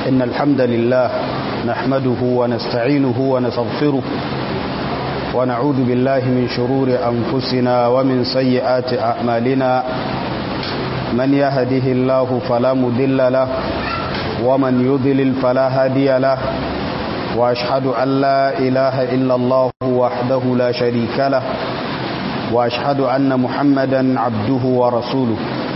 إن الحمد لله نحمده ونستعينه ونستغفره ونعوذ بالله من شرور أنفسنا ومن سيئات أعمالنا من يهده الله فلا مضل له ومن يضلل فلا هادي له وأشهد أن لا إله إلا الله وحده لا شريك له وأشهد أن محمدا عبده ورسوله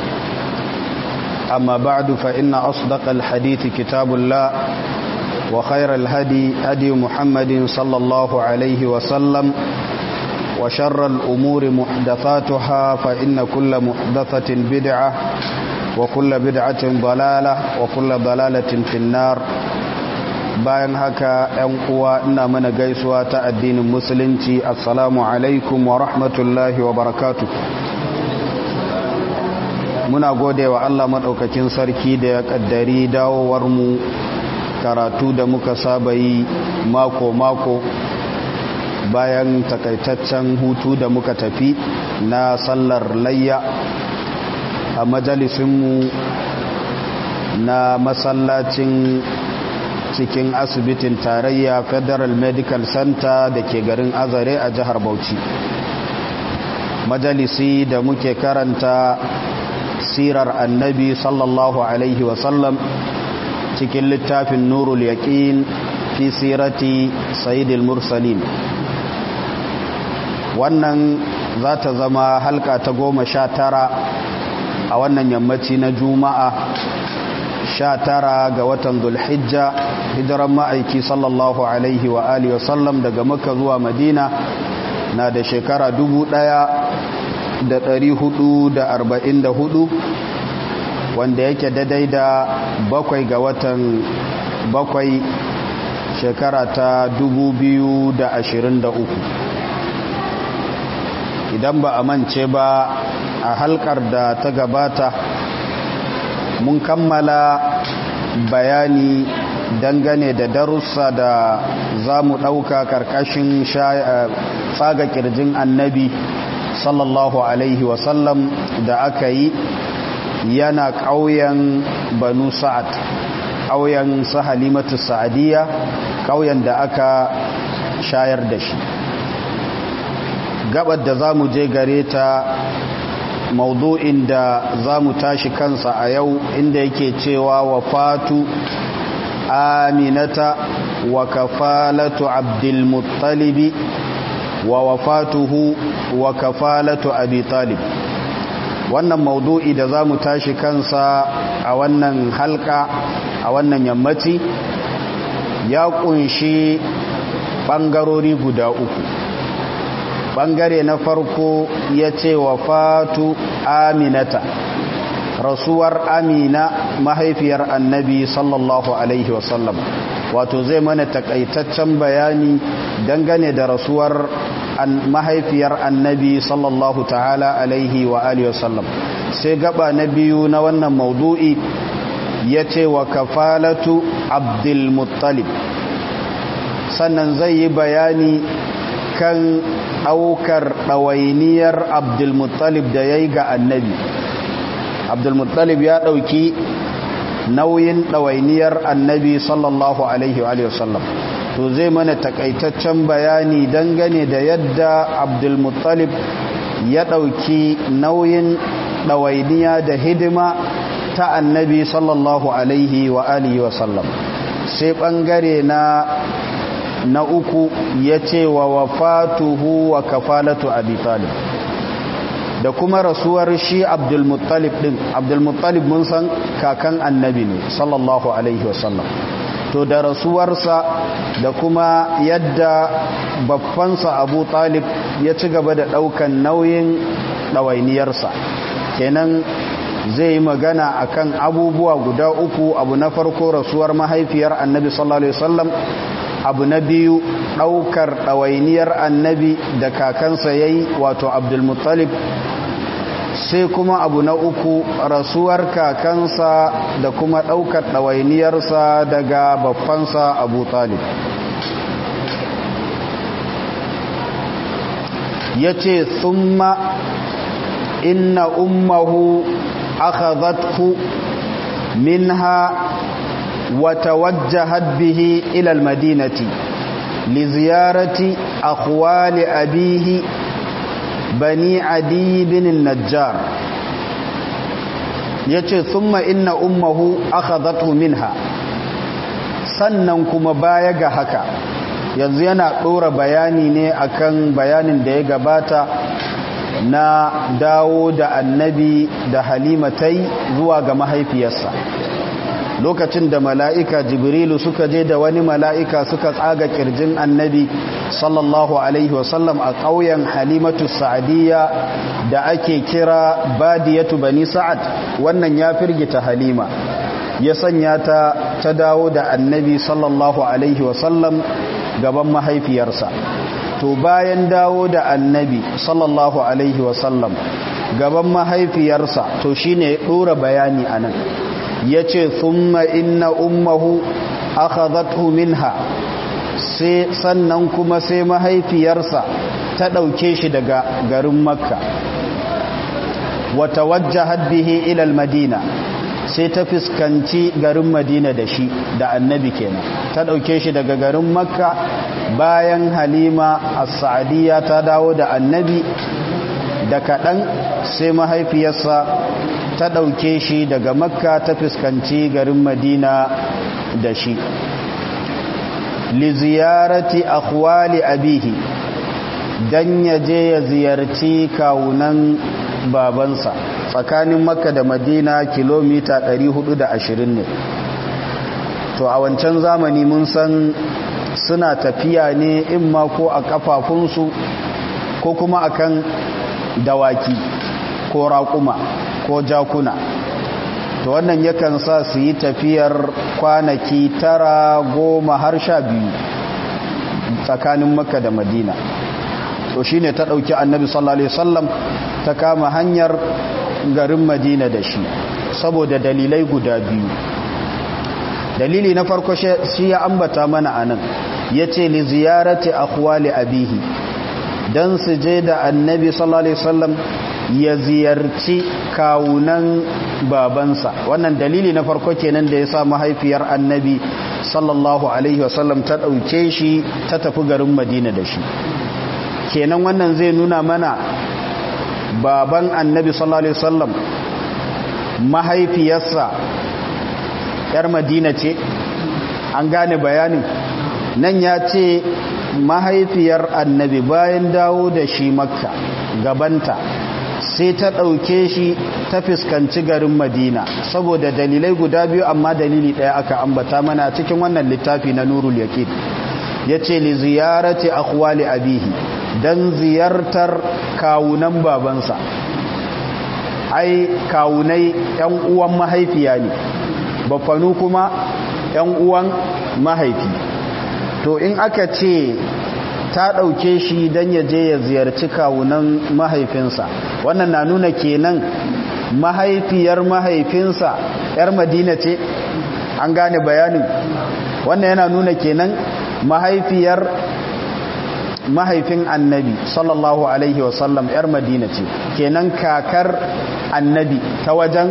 أما بعد فإن أصدق الحديث كتاب الله وخير الهدي هدي محمد صلى الله عليه وسلم وشر الأمور محدثاتها فإن كل محدثة بدعة وكل بدعة ضلالة وكل ضلالة في النار bayan haka 'yan uwa ina mana gaisuwa ta addinin musulunci assalamu alaikum wa rahmatullahi wa barakatu muna gode wa Allah maɗaukakin sarki da ya ƙaddari dawowarmu karatu da muka saba yi mako-mako bayan takaitaccen hutu da muka tafi na sallar layya a majalisinmu na masallacin cikin asibitin tarayya federal medical center da ke garin azare a jihar bauchi majalisi da muke karanta sirar annabi sallallahu alaihi wasallam cikin littafin nurul yaqin fi sirati sayyidil mursalin wannan za ta zama halka ta goma sha tara a wannan yammaci na juma'a sha tara ga watan zulhijja hijiran ma'aiki sallallahu alaihi wa alihi wasallam daga makka zuwa madina na da shekara dubu ɗaya da ɗari hudu da arba'in da hudu wanda yake daidai da bakwai ga watan bakwai shekara ta dubu biyu da ashirin da uku idan ba a mance ba a halkar da ta gabata mun kammala bayani dangane da darussa da za mu ɗauka ƙarƙashin tsaga ƙirjin annabi sallallahu alaihi wasallam da aka yi yana ƙauyen banu sa'ad ƙauyen sahalimatu sa'adiyya ƙauyen da aka shayar da shi gabar da za mu je gare ta maudu'in da za mu tashi kansa a yau inda yake cewa wafatu aminata wa kafalatu abdulmuttalibi wa wafatuhu wa kafalatu abi talib wannan maudu'i da za mu tashi kansa a wannan halka a wannan yammaci ya kunshi ɓangarori guda uku bangare na farko ya ce wa fatu aminata rasuwar amina mahaifiyar annabi sallallahu alaihi wasallam wato zai mana takaitaccen bayani dangane da rasuwar mahaifiyar annabi sallallahu ta'ala alaihi wa alihi wasallam sai gaba na biyu na wannan maudu'i ya ce wa kafalatu abdulmuttalib sannan zai yi bayani kan ɗaukar ɗawainiyar abdulmuttalib da ya yi ga annabi abdulmuttalib ya ɗauki nauyin ɗawainiyar annabi sallallahu alaihi wa sallam to zai mana takaitaccen bayani dangane da yadda abdulmuttalib ya ɗauki nauyin ɗawainiya da hidima ta annabi sallallahu alaihi wa alihi wa sallam sai ɓangare na na uku ya ce wa wafatuhu wa kafalatu abi talib da kuma rasuwar shi abdulmuttalib din abdulmuttalib mun san kakan annabi ne sallallahu alaihi wasallam to da rasuwarsa da kuma yadda babbansa abu talib ya ci gaba da ɗaukan nauyin ɗawainiyarsa kenan zai yi magana akan abubuwa guda uku abu na farko rasuwar mahaifiyar annabi sallallahu alaihi wasallam abu na biyu ɗaukar ɗawainiyar annabi da kakansa ya yi wato abdulmuttalib sai kuma abu na uku rasuwar kakansa da kuma ɗaukar ɗawainiyarsa daga babbansa abu talib ya ce summa inna ummahu akhadhathu minha وتوجهت به إلى المدينة لزيارة أخوال أبيه بني عدي بن النجار يتي ثم إن أمه أخذته منها sannan kuma baya ga haka yanzu yana ɗora bayani ne akan bayanin da ya gabata na dawo da annabi da halimatai zuwa ga mahaifiyarsa lokacin da mala'ika jibrilu suka je da wani mala'ika suka tsaga kirjin annabi sallallahu alaihi wasallam a ƙauyen halimatu sa'adiyya da ake kira badiyatu bani sa'ad wannan ya firgita halima ya sanya ta ta dawo da annabi sallallahu alaihi wasallam gaban mahaifiyarsa to bayan dawo da annabi sallallahu alaihi wasallam gaban mahaifiyarsa to shine ya ɗora bayani a nan ya ce thumma inna ummahu akhadhathu minha sai sannan kuma sai mahaifiyarsa ta ɗauke shi daga garin makka wata wajjahat bihi ila madina sai ta fuskanci garin madina da shi da annabi kenan ta ɗauke shi daga garin makka bayan halima as-sa'adiyya ta dawo da annabi da kaɗan sai mahaifiyarsa ta ɗauke shi daga makka ta fuskanci garin madina da shi li ziyarati akhwali abihi dan ya je ya ziyarci kawunan babansa tsakanin makka da madina kilomita 420 ne to a wancan zamani mun san suna tafiya ne in ma ko a kafafunsu ko kuma akan dawaki ko raƙuma ko jakuna to wannan yakan sa su yi tafiyar kwanaki tara goma har sha biyu tsakanin makka da madina to shine ta ɗauki annabi sallallahu alaihi wasallam ta kama hanyar garin madina da shi saboda dalilai guda biyu dalili na farko shi ya ambata mana anan ya ce li ziyarati akhwali abihi don su je da annabi sallallahu alaihi wasallam ya ziyarci kawunan babansa wannan dalili na farko kenan da ya sa mahaifiyar annabi sallallahu alaihi wasallam ta ɗauke shi ta tafi garin madina da shi kenan wannan zai nuna mana baban annabi sallallahu alaihi wasallam mahaifiyarsa yar madina ce an gane bayanin nan ya ce mahaifiyar annabi bayan dawo da shi makka gabanta sai ta ɗauke shi ta fuskanci garin madina saboda dalilai guda biyu amma dalili ɗaya aka ambata mana cikin wannan littafi na nurul yaqin ya ce li ziyarati akhwali abihi don ziyartar kawunan babansa ai kawunai yan uwan mahaifiya ne bafanu kuma yan uwan mahaifi to in aka ce ta ɗauke shi don ya je ya ziyarci kawunan mahaifinsa wannan na nuna kenan mahaifiyar mahaifinsa 'yar madina ce an gane bayanin wannan yana nuna kenan mahaifiyar mahaifin annabi sallallahu alaihi wasallam 'yar madina ce kenan kakar annabi ta wajen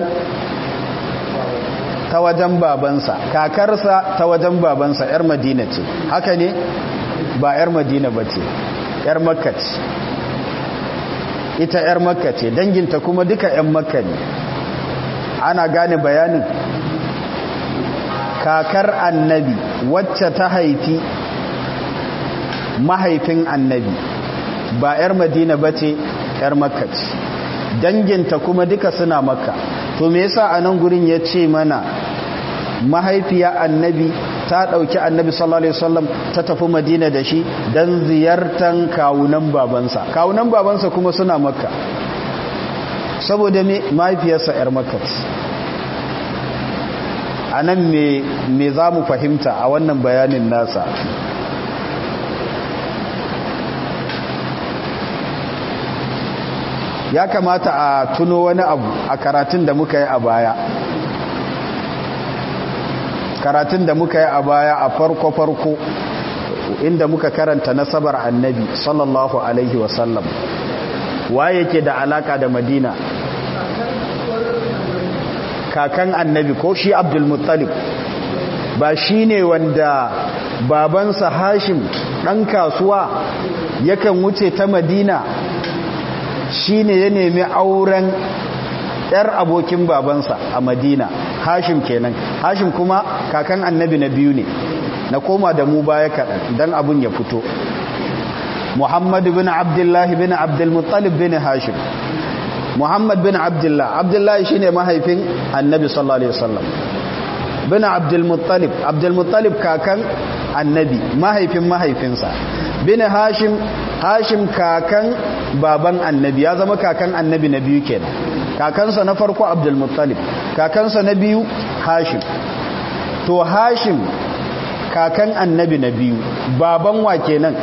ta wajen babansa kakarsa ta wajen babansa 'yar madina ce haka ne ba 'yar madina ba ce 'yar makka ce ita 'yar makka ce danginta kuma duka 'yan makka ne ana gane bayanin kakar annabi wacce ta haifi mahaifin annabi ba 'yar madina ba ce 'yar makka ce danginta kuma duka suna makka to me yasa a nan gurin ya ce mana mahaifiya annabi ta ɗauki annabi sallallahu alaihi wasallam ta tafi madina da shi don ziyartar kawunan babansa kawunan babansa kuma suna makka saboda me mahaifiyarsa 'yar makka a nan me za mu fahimta a wannan bayanin nasa ya kamata a tuno wani abu a karatun da muka yi a baya karatun da muka yi a baya a farko-farko inda muka karanta nasabar annabi sallallahu alaihi wasallam waye ke da alaka da madina kakan annabi ko shi abdulmuttalib ba shi ne wanda babansa hashim ɗan kasuwa yakan wuce ta madina shi ne ya nemi auren ‘yar abokin babansa a madina hashim kenan hashim kuma kakan annabi na biyu ne na koma da mu baya kaɗan don abin ya fito muhammadu bin abdullahi bin abdulmuttalib bin hashim muhammad bin abdullah abdullahi shine mahaifin annabi sallallahu alaihi wasallam bin abdulmuttalib abdulmuttalib kakan annabi mahaifin mahaifinsa bin hashim hashim kakan baban annabi ya zama kakan annabi na biyu kenan kakansa na farko abdulmuttalib kakansa na biyu hashim to hashim kakan annabi na biyu baban wa kenan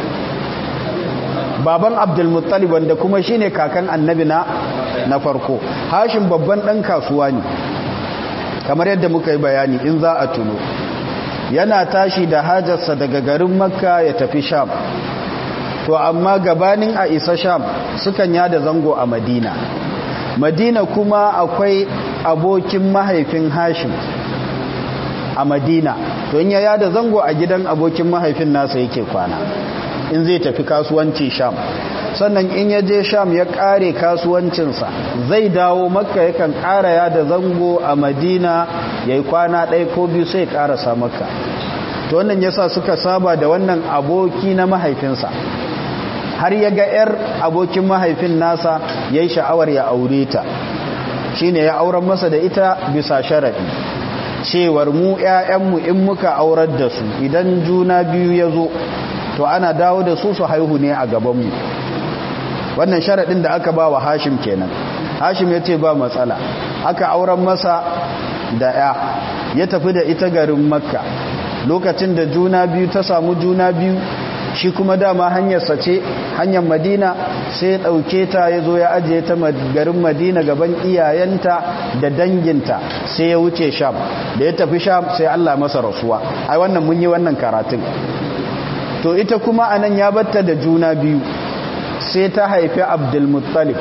baban abdulmuttalib wanda kuma shine kakan annabi na na farko hashim babban dan kasuwa ne kamar yadda muka yi bayani in za a tuno yana tashi da hajarsa daga garin makka ya tafi sham to amma gabanin a isa sham sukan yada zango a madina madina kuma akwai abokin mahaifin hashim a madina to in ya yada zango a gidan abokin mahaifin nasa yake kwana in zai tafi kasuwanci sham sannan in ya je sham ya kare kasuwancinsa zai dawo makka yakan kara yada zango a madina ya yi kwana ɗaya ko biyu sai karasa makka to wannan yasa suka saba da wannan aboki na mahaifinsa har ya ga 'yar abokin mahaifin nasa ya yi sha'awar ya aure ta shi ne ya auren masa da ita bisa sharaɗi cewar mu 'ya'yanmu in muka aurar da su idan juna biyu ya zo to ana dawo da su su haihu ne a gabanmu wannan sharaɗin da aka ba wa hashim kenan hashim ya ce ba matsala aka auren masa da 'ya ya tafi da ita garin makka lokacin da juna biyu ta samu juna biyu shi kuma dama hanyarsa ce hanyar madina sai ɗauke ta ya zo ya ajiye ta garin madina gaban iyayenta da danginta sai ya wuce sham da ya tafi sham sai allah masa rasuwa ai wannan mun yi wannan karatun to ita kuma anan ya batta da juna biyu sai ta haifi abdulmuttalib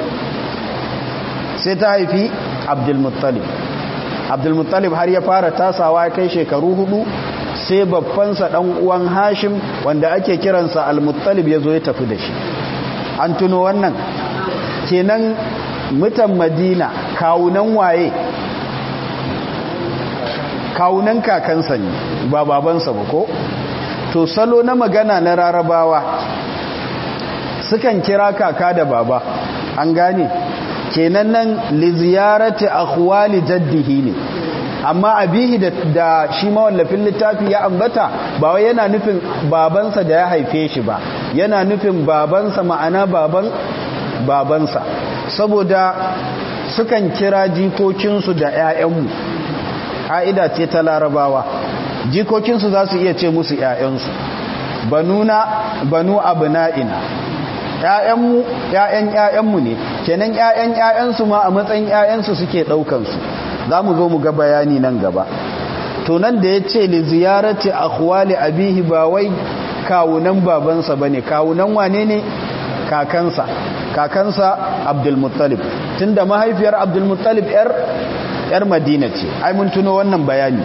sai ta haifi abdulmuttalib abdulmuttalib har ya fara tasawa ya kai shekaru hudu sai babbansa dan uwan hashim wanda ake kiransa al-muttalib ya zo ya tafi da shi an tuno wannan kenan mutan madina kawunan waye kawunan kakansa ne ba babansa ba ko to salo na magana na rarabawa sukan kira kaka da baba an gane kenan nan li ziyarati akhwali jaddihi ne amma abihi da, da shi mawallafin littafi ya ambata ba wai yana nufin babansa da ya haife shi ba yana nufin babansa ma'ana baban babansa saboda sukan kira jikokinsu da 'ya'yanmu ƙa'ida ce ta larabawa jikokinsu za su iya ce musu 'ya'yansu banuna banu abna'ina ‘ya'yanmu ‘ya'yan ‘ya'yanmu ne kenan ‘ya'yan ‘ya'yansu ma a matsayin ‘ya'yansu suke ɗaukansu za mu zo mu ga bayani nan gaba to nan da ya ce li ziyarati akhwali abihi ba wai kawunan babansa ba ne kawunan wane ne kakansa kakansa abdulmuttalib tunda mahaifiyar abdulmuttalib ‘yar ‘yar madina ce ai mun tuno wannan bayani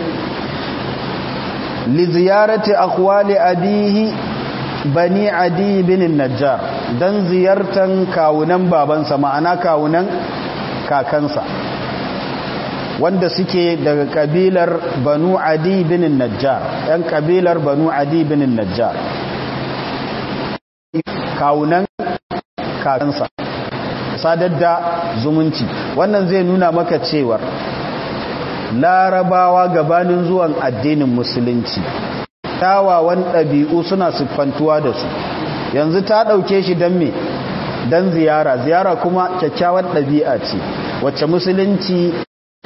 li ziyarati akhwali abihi bani adi bin najjar don ziyartan kawunan babansa ma'ana kawunan kakansa wanda suke daga kabilar banu adi bin najjar yan kabilar banu adi bin najjar kawunan kakansa sadar da zumunci wannan zai nuna maka cewar larabawa gabanin zuwan addinin musulunci kyawawan ɗabi'u suna siffantuwa da su yanzu ta ɗauke shi don me don ziyara ziyara kuma kyakkyawar ɗabi'a ce wacce musulunci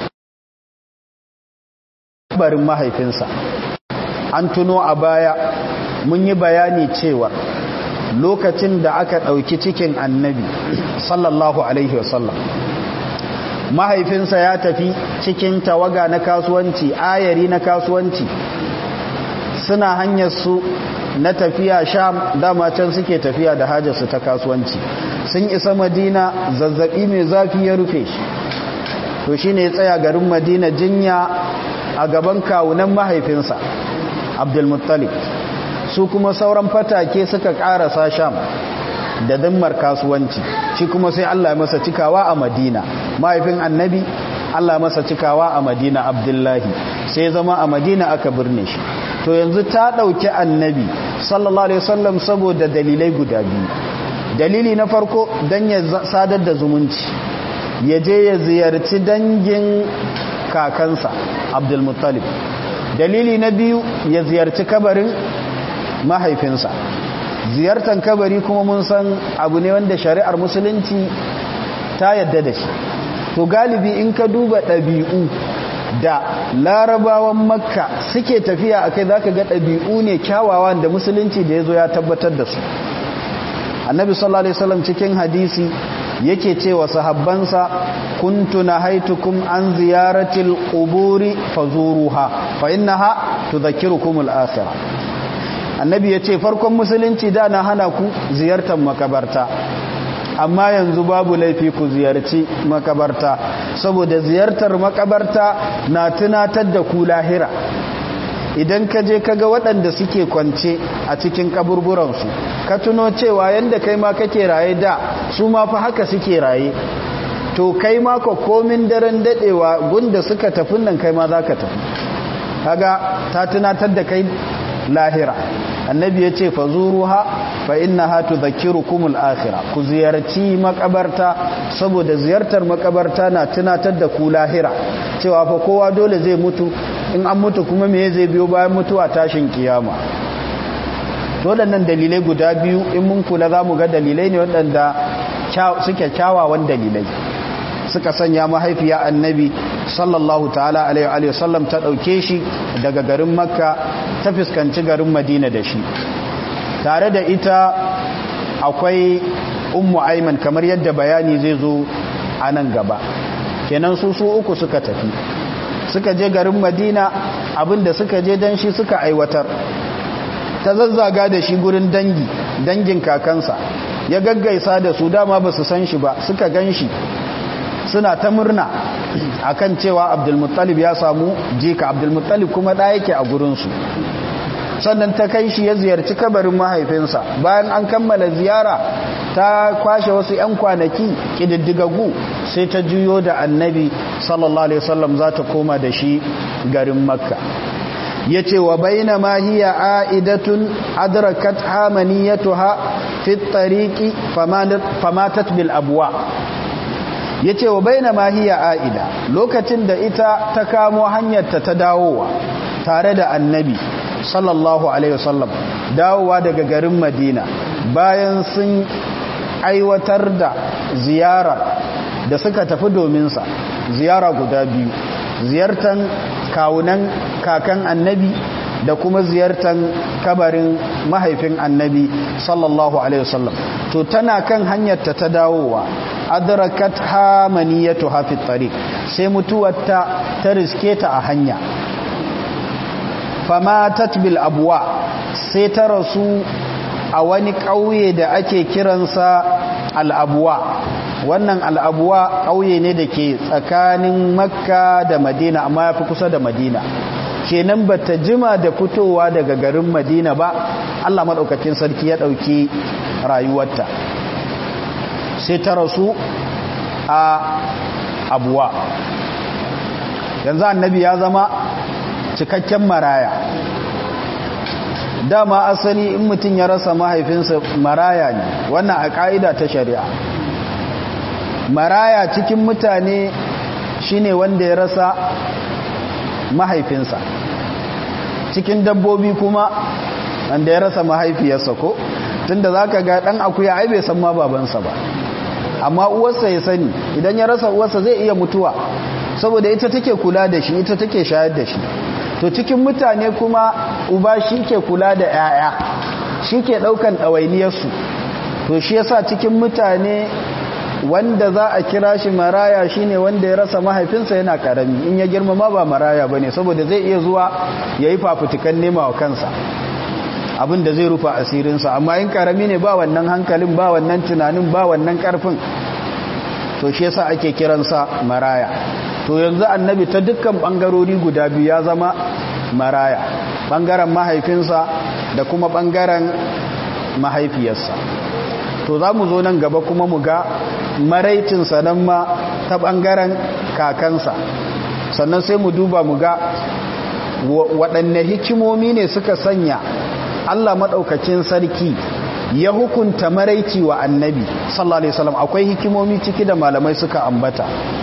barin mahaifinsa an tuno a baya mun yi bayani cewa lokacin da aka ɗauki cikin annabi sallallahu alaihi wasallam mahaifinsa ya tafi cikin tawaga na kasuwanci ayari na kasuwanci suna hanyar su na tafiya sham dama can suke tafiya da hajarsu ta kasuwanci sun isa madina zazzabi mai zafi ya rufe shi to shi ne ya tsaya garin madina jinya a gaban kawunan mahaifinsa abdulmuttalib su kuma sauran fatake suka karasa sham da dimmar kasuwanci shi kuma sai Allah masa cikawa a madina mahaifin annabi Allah masa cikawa a madina abdullahi sai zama a madina aka birne shi to yanzu ta ɗauki annabi sallallahu alaihi wasallam saboda dalilai guda biyu dalili na farko don ya sadar da zumunci ya je ya ziyarci dangin kakansa abdulmuttalib dalili na biyu ya ziyarci kabarin mahaifinsa ziyartar kabari kuma mun san abu ne wanda shari'ar musulunci ta yadda da shi to galibi in ka duba ɗabi'u da larabawan makka suke tafiya a kai za ka ga ɗabi'u ne kyawawan da musulunci da ya zo ya tabbatar da su annabi sallallahu alaihi wasallam cikin hadisi yake cewa sahabbansa kuntu nahaitukum an ziyaratil quburi fazuruha fa innaha tudhakkirukum al-akhirah annabi yace farkon musulunci da na hana ku ziyartar makabarta amma yanzu babu laifi ku ziyarci makabarta saboda ziyartar makabarta na tunatar da ku lahira idan ka je kaga waɗanda suke kwance a cikin kaburburansu ka tuno cewa yadda kai ma kake raye da su ma fa haka suke raye to kai ma ka komin daren daɗewa gunda suka tafi nan kai ma za ka tafi kaga ta tunatar da kai lahira annabi ya ce fa zuruha fa innaha tudhakkirukumul akhirah ku ziyarci makabarta saboda ziyartar makabarta na tunatar da ku lahira cewa fa kowa dole zai mutu in an mutu kuma me zai biyo bayan mutuwa tashin kiyama waɗannan dalilai guda biyu in mun kula za mu ga dalilai ne waɗanda suke kyawawan dalilai suka sanya mahaifiya annabi sallallahu ta'ala alaihi wasallam ta ɗauke shi daga garin makka ta fuskanci garin madina da shi tare da ita akwai ummu aiman kamar yadda bayani zai zo a nan gaba kenan su su uku suka tafi suka je garin madina abinda suka je don shi suka aiwatar ta zazzaga da shi gurin dangi dangin kakansa ya gaggaisa da su dama ba su san shi ba suka gan shi suna ta murna akan cewa abdulmuttalib ya samu jika abdulmuttalib kuma ɗaya yake a gurinsu sannan ta kai shi ya ziyarci kabarin mahaifinsa bayan an kammala ziyara ta kwashe wasu 'yan kwanaki ƙididdigagu sai ta juyo da annabi sallallahu alaihi wasallam za ta koma da shi garin makka ya ce wa baina ma hiya a'idatun adrakat hamaniyatuha fi tariqi famatat bil abwa ya ce wa baina ma hiya a'ida lokacin da ita ta kamo hanyarta ta dawowa tare da annabi sallallahu alaihi wasallam dawowa daga garin madina bayan sun aiwatar da ziyara da suka tafi dominsa ziyara guda biyu ziyartan kawunan kakan annabi da kuma ziyartan kabarin mahaifin annabi sallallahu alaihi wasallam to tana kan hanyarta ta dawowa adrakat hamaniyatu hafi tariq sai mutuwarta ta riske ta a hanya famatat bil abwa sai ta rasu a wani ƙauye da ake kiransa al'abuwa wannan al'abuwa ƙauye ne da ke tsakanin makka da madina amma ya fi kusa da madina kenan ba ta jima da fitowa daga garin madina ba allah maɗaukakin sarki ya ɗauki rayuwarta sai ta rasu a abuwa yanzu annabi ya zama cikakken maraya dama asali in mutum ya rasa mahaifinsa maraya ne wannan a ƙa'ida ta shari'a maraya cikin mutane shine wanda ya rasa mahaifinsa cikin dabbobi kuma wanda ya rasa mahaifiyarsa ko tunda za ka ga ɗan akuya ai bai san ma babansa ba amma uwarsa ya sani idan ya rasa uwarsa zai iya mutuwa saboda ita take kula da shi ita take shayar da shi to cikin mutane kuma uba shi ke kula da 'ya'ya shi ke ɗaukan ɗawainiyarsu to shi yasa cikin mutane wanda za a kira shi maraya shine wanda ya rasa mahaifinsa yana karami in ya girmama ba maraya bane saboda zai iya zuwa yayi fafutukan nema wa kansa abin da zai rufa asirinsa amma in karami ne ba wannan hankalin ba wannan tunanin ba wannan karfin to shi yasa ake kiransa maraya to yanzu annabi ta dukkan bangarori guda biyu ya zama maraya bangaren mahaifinsa da kuma bangaren mahaifiyarsa to za mu zo nan gaba kuma mu ga maraicinsa nan ma ta bangaren kakansa sannan sai mu duba mu ga waɗanne hikimomi ne suka sanya Allah maɗaukakin sarki ya hukunta maraici wa annabi sallallahu alaihi wasallam akwai hikimomi ciki da malamai suka ambata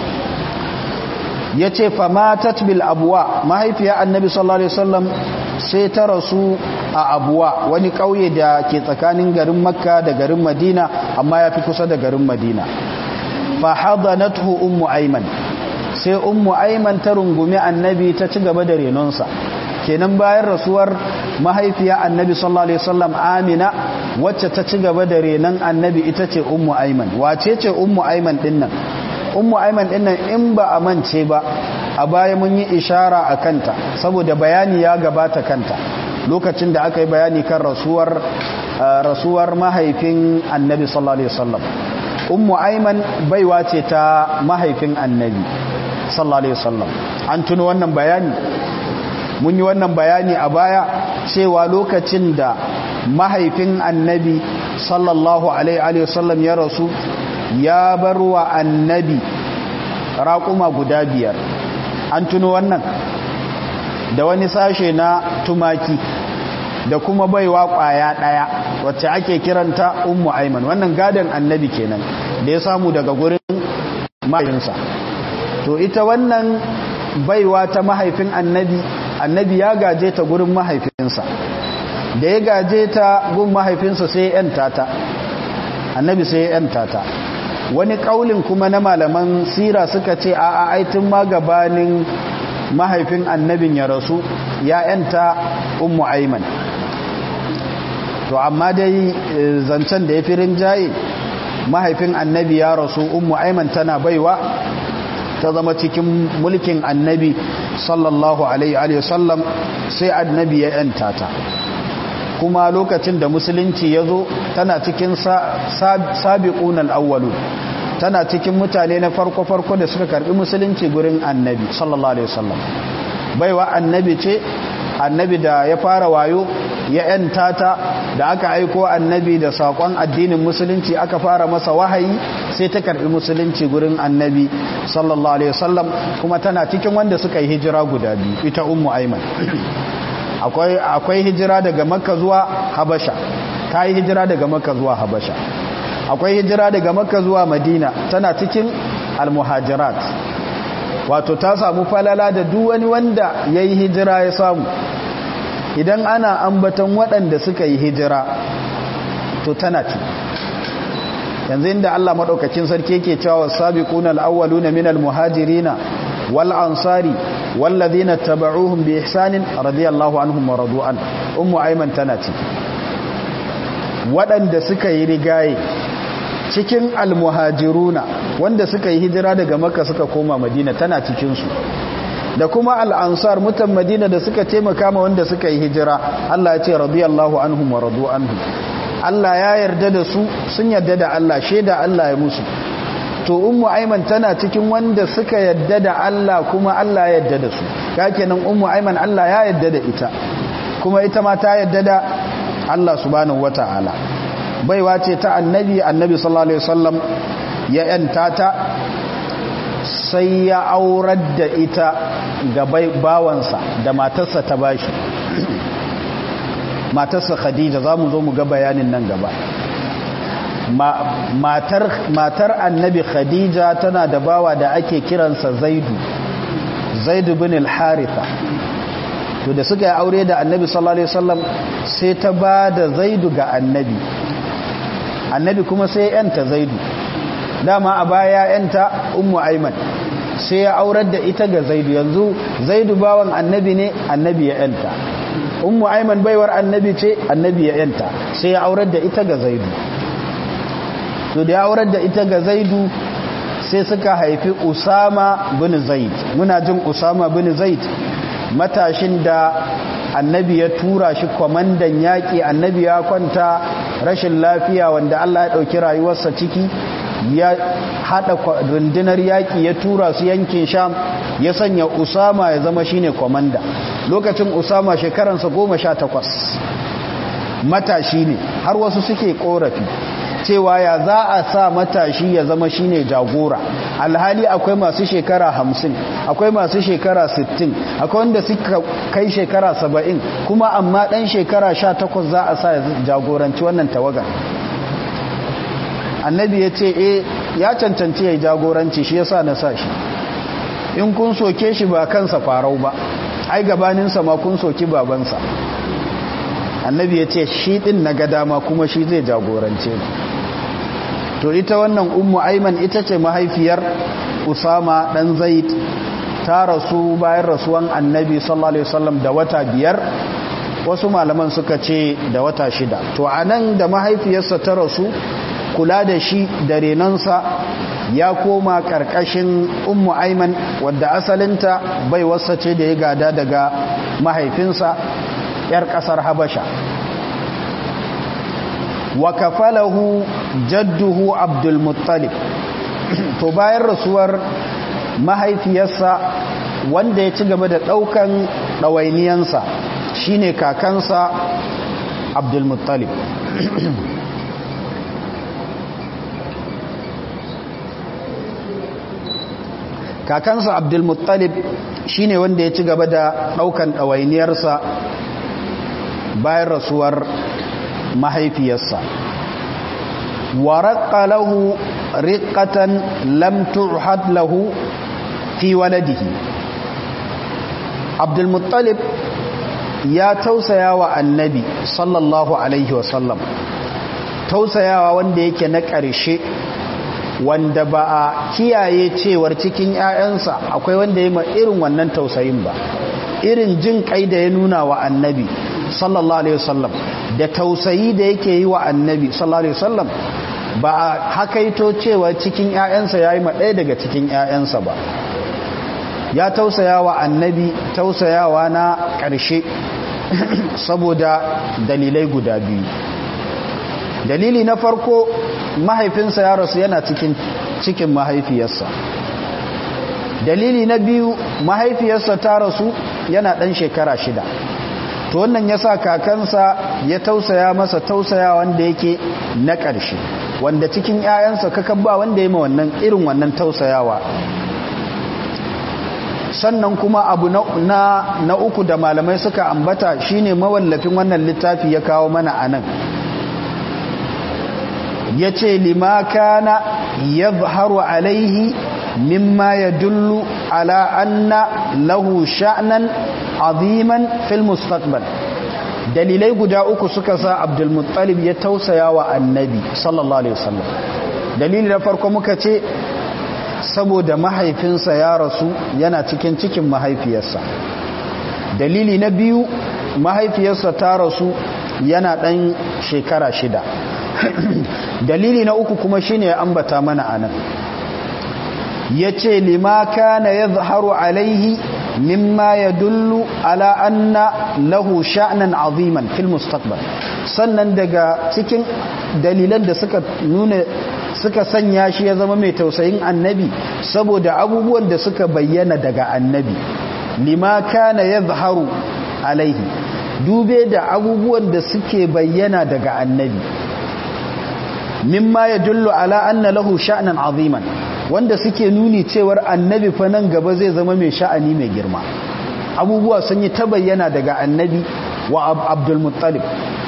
ya ce famatat bil abuwa mahaifiya annabi sallallahu alaihi wasallam sai ta rasu a abuwa wani ƙauye da ke tsakanin garin makka da garin madina amma ya fi kusa da garin madina fa hadanathu ummu ayman sai ummu ayman ta rungumi annabi ta ci gaba da renonsa kenan bayan rasuwar mahaifiya annabi sallallahu alaihi wasallam amina wacce ta ci gaba da renon annabi ita ce ummu ayman wace ce ummu ayman dinnan ummu aiman dinnan in ba a mance ba a baya mun yi ishara a kanta saboda bayani ya gabata kanta lokacin da aka yi bayani kan rasuwar rasuwar mahaifin annabi sallallahu alaihi wasallam ummu aiman baiwa ce ta mahaifin annabi sallallahu alaihi wasallam an tuno wannan bayani mun yi wannan bayani a baya cewa lokacin da mahaifin annabi sallallahu alaihi wasallam ya rasu ya bar wa annabi raƙuma guda biyar an tuno wannan da wani sashe na tumaki da kuma baiwa ƙwaya ɗaya wacce ake kiranta ummu aiman wannan gadon annabi kenan da ya samu daga gurin mahaifinsa to ita wannan baiwa ta mahaifin annabi annabi ya gaje ta gurin mahaifinsa da ya gaje ta gun mahaifinsa sai ya 'yanta ta annabi sai ya 'yanta ta wani kaulin kuma na malaman sira suka ce a aitin ma gabanin mahaifin annabin ya rasu ya yanta ummu aiman to amma dai zancen da ya fi rinjaye mahaifin annabi ya rasu ummu aiman tana baiwa ta zama cikin mulkin annabi sallallahu alaihi wasallam sai annabi ya yanta ta kuma lokacin da musulunci ya zo tana cikin sabiqun al-awwalu tana cikin mutane na farko-farko da suka karbi musulunci gurin annabi sallallahu alaihi wasallam baiwa annabi ce annabi da ya fara wayo ya yanta ta da aka aiko annabi da sakon addinin musulunci aka fara masa wahayi sai ta karbi musulunci gurin annabi sallallahu alaihi wasallam kuma tana cikin wanda suka yi hijira guda biyu ita ummu aiman akwai akwai hijira daga makka zuwa habasha ta yi hijira daga makka zuwa habasha akwai hijira daga makka zuwa madina tana cikin almuhajirat wato ta samu falala da duk wani wanda ya yi hijira ya samu idan ana ambatan waɗanda suka yi hijira to tana ci yanzu inda Allah maɗaukacin sarki yake cewa sabiquna al-awwaluna minal muhajirina wal ansari wallazina tabauhum bi ihsanin radiyallahu anhum wa radu an ummu ayman tana ci waɗanda suka yi rigaye cikin almuhajiruna wanda suka yi hijira daga makka suka koma madina tana cikinsu da kuma al'ansar mutan madina da suka taimaka ma wanda suka yi hijira Allah ya ce radiyallahu anhum wa radu anhum Allah ya yarda da su sun yarda da Allah shaida Allah ya musu to ummu aiman tana cikin wanda suka yarda da Allah kuma Allah ya yarda da su kenan ummu aiman Allah ya yarda da ita kuma ita ma ta yarda da Allah subhanahu wata'ala baiwa ce ta annabi annabi sallallahu alaihi wasallam ya yanta ta sai ya aurar da ita ga bawansa da matarsa ta bashi matarsa khadija za mu zo mu ga bayanin nan gaba matar, matar annabi khadija tana da bawa da ake kiransa zaidu zaidu bin al-haritha to da suka yi aure da annabi sallallahu alaihi wasallam sai ta ba da zaidu ga annabi annabi kuma sai yanta zaidu dama a baya yanta ummu aiman sai ya aurar da ita ga zaidu yanzu zaidu bawan annabi ne annabi ya yanta ummu aiman baiwar annabi ce annabi ya yanta sai ya aurar da ita ga zaidu to da ya aurar da ita ga zaidu sai suka haifi usama bin zaid muna jin usama bin zaid matashin da annabi ya tura shi kwamandan yaƙi annabi ya kwanta rashin lafiya wanda Allah ya ɗauki rayuwarsa ciki ya hada rundunar yaƙi ya tura su yankin sham ya sanya usama ya zama shine komanda lokacin usama shekaransa goma sha takwas matashi ne har wasu suke korafi cewa ya za a sa matashi ya zama shine jagora alhali akwai masu shekara hamsin akwai masu shekara sittin akwai wanda suka kai shekara saba'in kuma amma ɗan shekara sha takwas za a sa ya jagoranci wannan tawagar annabi ya ce e ya cancanci ya jagoranci shi yasa na sa shi in kun soke shi ba kansa farau ba ai gabaninsa ma kun soki babansa annabi ya ce shi ɗin na ga dama kuma shi zai jagorance to ita wannan ummu aiman ita ce mahaifiyar usama ɗan zaid ta rasu bayan rasuwan annabi sallallahu alaihi wasallam da wata biyar wasu malaman suka ce da wata shida to anan da mahaifiyarsa ta rasu kula da shi da renonsa ya koma ƙarƙashin ummu aiman wadda asalinta bai wasa ce da ya gada daga mahaifinsa 'yar ƙasar habasha wa kafalahu jadduhu abdulmuttalib to bayan rasuwar mahaifiyarsa wanda ya ci gaba da ɗaukan ɗawainiyansa shine kakansa abdulmuttalib kakansa abdulmuttalib shine wanda ya ci gaba da ɗaukan ɗawainiyarsa bayan rasuwar mahaifiyarsa waraqqa lahu riqatan lam tuhad lahu fi waladihi Abdul Muttalib ya tausaya wa annabi sallallahu alaihi wasallam tausayawa wanda yake na ƙarshe wanda ba a kiyaye cewar cikin 'ya'yansa akwai wanda ya ma irin wannan tausayin ba irin jin kai da ya nuna wa annabi sallallahu alaihi wasallam da tausayi da yake yi wa annabi sallallahu alaihi wasallam ba a hakaito cewa cikin ƴaƴansa yayi ma ɗaya daga cikin ƴaƴansa ba ya tausaya wa annabi tausayawa na ƙarshe saboda dalilai guda biyu dalili na farko mahaifinsa ya rasu yana cikin cikin mahaifiyarsa dalili na biyu mahaifiyarsa ta rasu yana ɗan shekara shida to wannan ya sa kakansa ya tausaya masa tausaya wanda yake na ƙarshe wanda cikin 'ya'yansa kakan ba wanda ya ma wannan irin wannan tausayawa sannan kuma abu na, na, uku da malamai suka ambata shine mawallafin wannan littafi ya kawo mana anan ya ce lima kana ya zaharu alaihi mimma ya dullu ala anna lahu sha'nan aziman fil mustaqbal dalilai guda uku suka sa abdulmuttalib ya tausaya wa annabi sallallahu alaihi wasallam dalili na farko muka ce saboda mahaifinsa ya rasu yana cikin cikin mahaifiyarsa dalili na biyu mahaifiyarsa ta rasu yana ɗan shekara shida dalili na uku kuma shine ya ambata mana anan ya ce lima kana ya zaharu alaihi mimma ya dullu ala anna lahu sha'nan aziman fil mustaqbal sannan daga cikin dalilan da suka nuna suka sanya shi ya zama mai tausayin annabi saboda abubuwan da suka bayyana daga annabi lima kana ya zaharu alaihi dube da abubuwan da suke bayyana daga annabi mimma ya dullu ala anna lahu sha'nan aziman wanda suke nuni cewar annabi fa nan gaba zai zama mai sha'ani mai girma abubuwa sun yi ta bayyana daga annabi wa abdul muttalib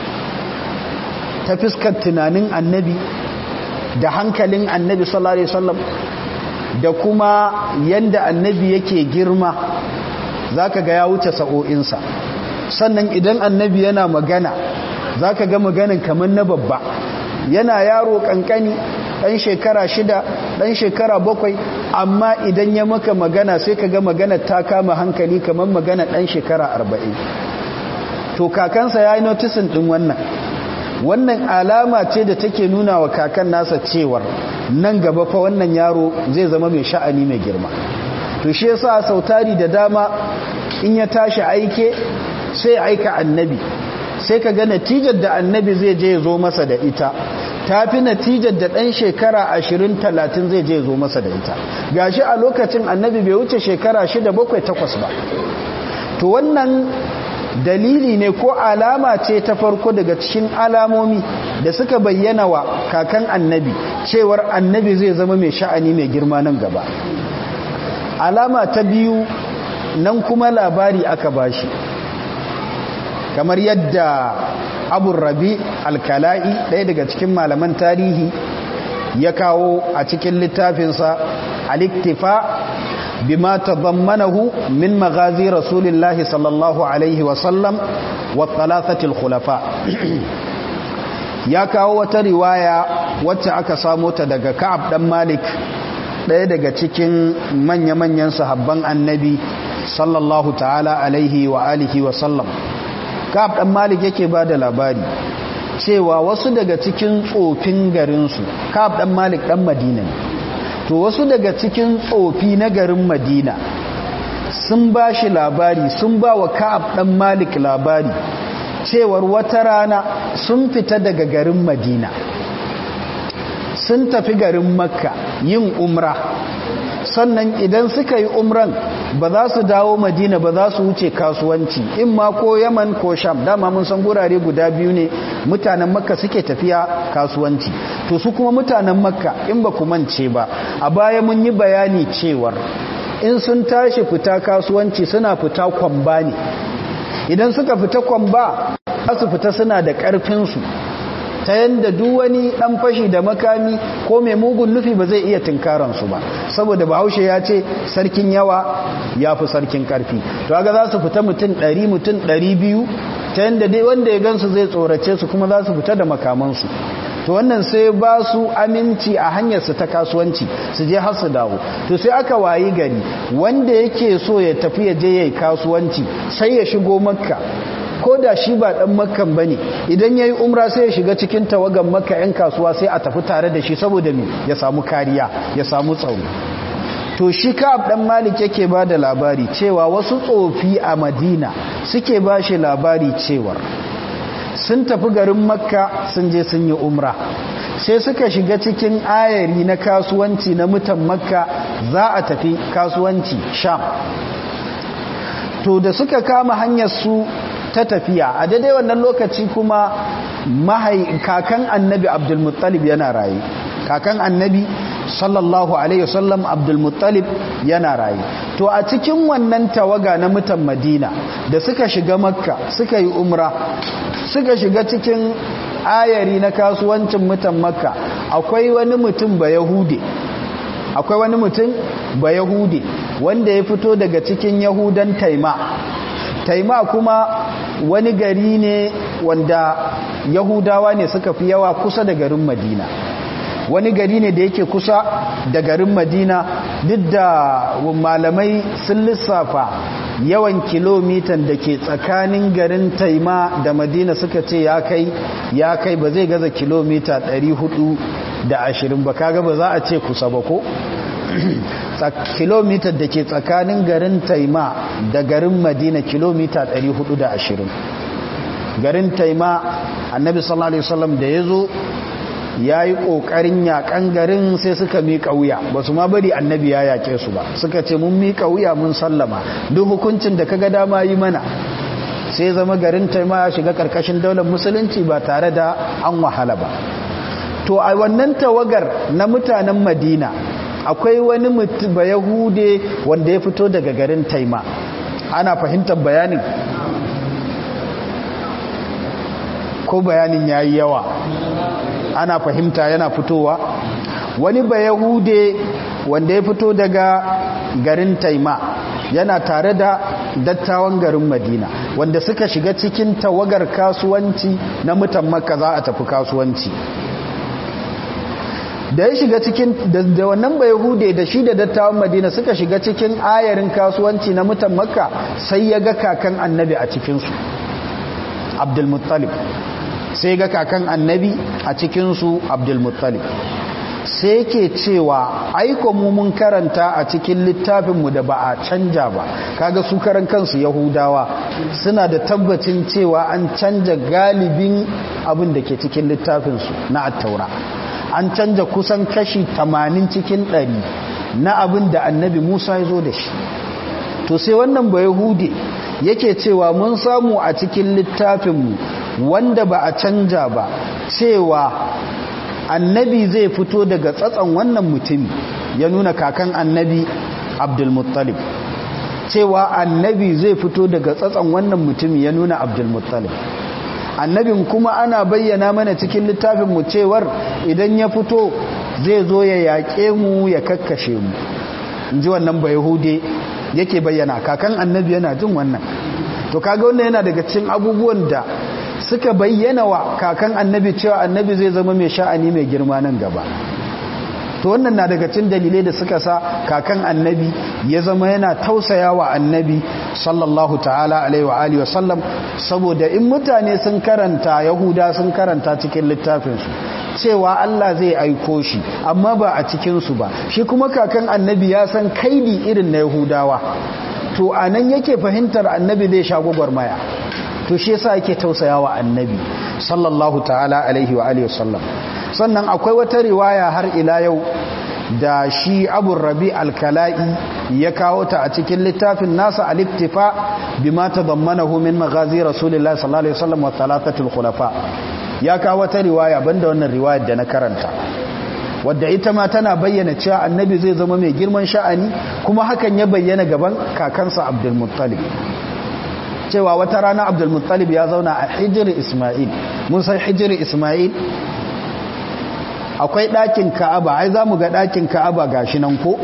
ta fiskar tunanin annabi da hankalin annabi sallallahu alaihi wasallam da kuma yanda annabi yake girma zaka ga ya wuce sa'o'insa sannan idan annabi yana magana zaka ga maganin kamar na babba yana yaro kankani ɗan shekara shida ɗan shekara bakwai amma idan ya maka magana sai ka ga magana ta kama hankali kamar magana ɗan shekara arba'in to kakansa ya yi notisin ɗin wannan wannan alama ce da take nuna wa kakan nasa cewar nan gaba fa wannan yaro zai zama mai sha'ani mai girma to shi yasa sautari da dama in ya tashi aike sai aika annabi sai ka ga natijar da annabi zai je zo masa da ita ta fi natijar da ɗan shekara ashirin talatin zai je zo masa da ita gashi a lokacin annabi bai wuce shekara shida bakwai takwas ba to wannan dalili ne ko alama ce ta farko daga cikin alamomi da suka bayyana wa kakan annabi cewar annabi zai zama mai sha'ani mai girma nan gaba alama ta biyu nan kuma labari aka bashi kamar yadda abu rabi alkala'i ɗaya daga cikin malaman tarihi ya kawo a cikin littafinsa aliktifa bima tadammanahu min magazi rasulillahi sallallahu alaihi wasallam wa thalathatil khulafa ya kawo wata riwaya wacce aka samo ta daga ka'ab dan malik ɗaya daga cikin manya-manyan sahabban annabi sallallahu ta'ala alaihi wa alihi wa sallam ka'ab dan malik yake ba da labari cewa wasu daga cikin tsofin garinsu ka'ab dan malik dan madina ne to wasu daga cikin tsofi na garin madina sun ba shi labari sun ba wa ka'ab dan malik labari cewar wata rana sun fita daga garin madina sun tafi garin makka yin umra sannan idan suka yi umran ba za su dawo madina ba za su wuce kasuwanci in ma ko yaman ko sham dama mun san gurare guda biyu ne mutanen makka suke tafiya kasuwanci to su kuma mutanen makka in ba ku mance ba a baya mun yi bayani cewar in sun tashi fita kasuwanci suna fita kwamba ne idan suka fita kwamba za su fita suna da ƙarfinsu ta yadda duk wani dan fashi da makami ko mai mugun nufi ba zai iya tunkaransu ba saboda bahaushe ya ce sarkin yawa ya fi sarkin karfi to aga za su fita mutum 100 mutum 200 ta yadda dai wanda ya gansu zai tsorace su kuma za su fita da makamansu to wannan sai ba su aminci a hanyarsu ta kasuwanci su je har su dawo to sai aka wayi gari wanda yake so ya tafi ya je yayi kasuwanci sai ya shigo makka ko da shi ba dan makkan bane idan yayi umra sai ya shiga cikin tawagan makka yan kasuwa sai a tafi tare da shi saboda me ya samu kariya ya samu tsaro to shi ka'ab dan malik yake ba da labari cewa wasu tsofi a madina suke ba shi labari cewar sun tafi garin makka sun je sun yi umra sai suka shiga cikin ayari na kasuwanci na mutan makka za a tafi kasuwanci sham to da suka kama hanyar su ta tafiya a daidai wannan lokaci kuma mahai kakan annabi abdulmuttalib yana raye kakan annabi sallallahu alaihi wasallam abdulmuttalib yana raye to a cikin wannan tawaga na mutan madina da suka shiga makka suka yi umra suka shiga cikin ayari na kasuwancin mutan makka akwai wani mutum ba yahude akwai wani mutum ba yahude wanda ya fito daga cikin yahudan taima taima kuma wani gari ne wanda yahudawa ne suka fi yawa kusa da garin madina wani gari ne da yake kusa da garin madina duk da malamai sun lissafa yawan kilomitan da ke tsakanin garin taima da madina suka ce ya kai ya kai ba zai gaza kilomita 420 ba kaga ba za a ce kusa ba ko kilomita da ke tsakanin garin taima da garin madina kilomita 420 garin taima annabi sallallahu alaihi wasallam da ya zo ya yi ƙoƙarin yaƙan garin sai suka miƙa wuya ba su ma bari annabi ya yaƙe su ba suka ce mun miƙa wuya mun sallama duk hukuncin da kaga dama yi mana sai zama garin taima ya shiga ƙarƙashin daular musulunci ba tare da an wahala ba to a wannan tawagar na mutanen madina akwai wani mutum ba yahude wanda ya fito daga garin taima ana fahimtar bayanin ko bayanin ya yi yawa ana fahimta yana fitowa wani ba yahude wanda ya fito daga garin taima yana tare da dattawan garin madina wanda suka shiga cikin tawagar kasuwanci na mutan makka za a tafi kasuwanci da ya shiga cikin da wannan bai hude da shi da dattawan madina suka shiga cikin ayarin kasuwanci na mutan makka sai ya ga kakan annabi a cikinsu abdulmuttalib sai ga kakan annabi a cikinsu abdulmuttalib sai yake cewa aiko mu mun karanta a cikin littafinmu da ba a canja ba kaga su karan kansu yahudawa suna da tabbacin cewa an canja galibin abin da ke cikin littafinsu na attaura an canja kusan kashi 80 cikin 100 na abin da annabi musa ya zo da shi to sai wannan ba yahude yake cewa mun samu a cikin littafinmu wanda ba a canja ba cewa annabi zai fito daga tsatson wannan mutumi ya nuna kakan annabi abdulmuttalib cewa annabi zai fito daga tsatson wannan mutumi ya nuna abdulmuttalib annabin kuma ana bayyana mana cikin littafin mu cewar idan ya fito zai zo ya yaƙe mu ya kakkashe mu in ji wannan ba yahude yake bayyana kakan annabi yana jin wannan to kaga wannan yana daga cikin abubuwan da suka bayyana wa kakan annabi cewa annabi zai zama mai sha'ani mai girma nan gaba to wannan na daga cikin dalilai da suka sa kakan annabi ya zama yana tausaya wa annabi sallallahu ta'ala alaihi wa alihi wasallam saboda in mutane sun karanta yahuda sun karanta cikin littafinsu cewa Allah zai aiko shi amma ba a cikinsu ba shi kuma kakan annabi ya san kaidi irin na yahudawa to anan yake fahimtar annabi zai sha gwagwarmaya to shi yasa yake tausayawa annabi sallallahu ta'ala alaihi wa alihi wasallam sannan akwai wata riwaya har ila yau da shi abu rabi alkala'i ya kawo ta a cikin littafin nasa al-iktifa bima tadammanahu min maghazi rasulillahi sallallahu alaihi wasallam wa thalathatul khulafa ya kawo wata riwaya banda wannan riwayar da na karanta wadda ita ma tana bayyana cewa annabi zai zama mai girman sha'ani kuma hakan ya bayyana gaban kakansa abdul muttalib cewa wata rana abdul muttalib ya zauna a hijiri isma'il mun san hijiri isma'il akwai ɗakin ka'aba ai za mu ga ɗakin ka'aba gashi nan ko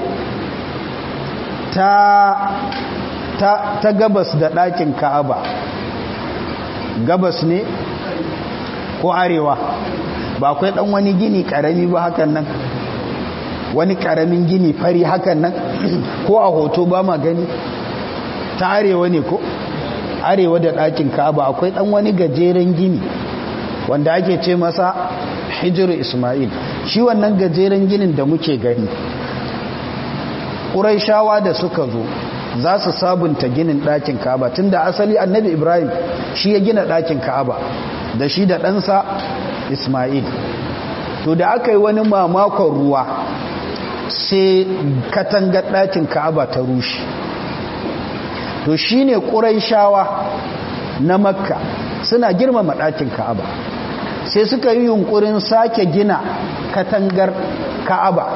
ta, ta, ta gabas da ɗakin ka'aba gabas ne ko arewa ba akwai ɗan wani gini ƙarami ba hakan nan wani ƙaramin gini fari hakan nan ko a hoto ba ma gani ta arewa ne ko arewa da ɗakin ka'aba akwai ɗan wani gajeren gini wanda ake ce masa hijiru ismail shi wannan gajeren ginin da muke gani ƙuraishawa da suka zo za su sabunta ginin ɗakin ka'aba tun da asali annabi ibrahim shi ya gina ɗakin ka'aba da shi da ɗansa ismail to da aka yi wani mamakon ruwa sai katangar ɗakin ka'aba ta rushe to shi ne ƙuraishawa na makka suna girmama ɗakin ka'aba sai suka yi yunkurin sake gina katangar ka'aba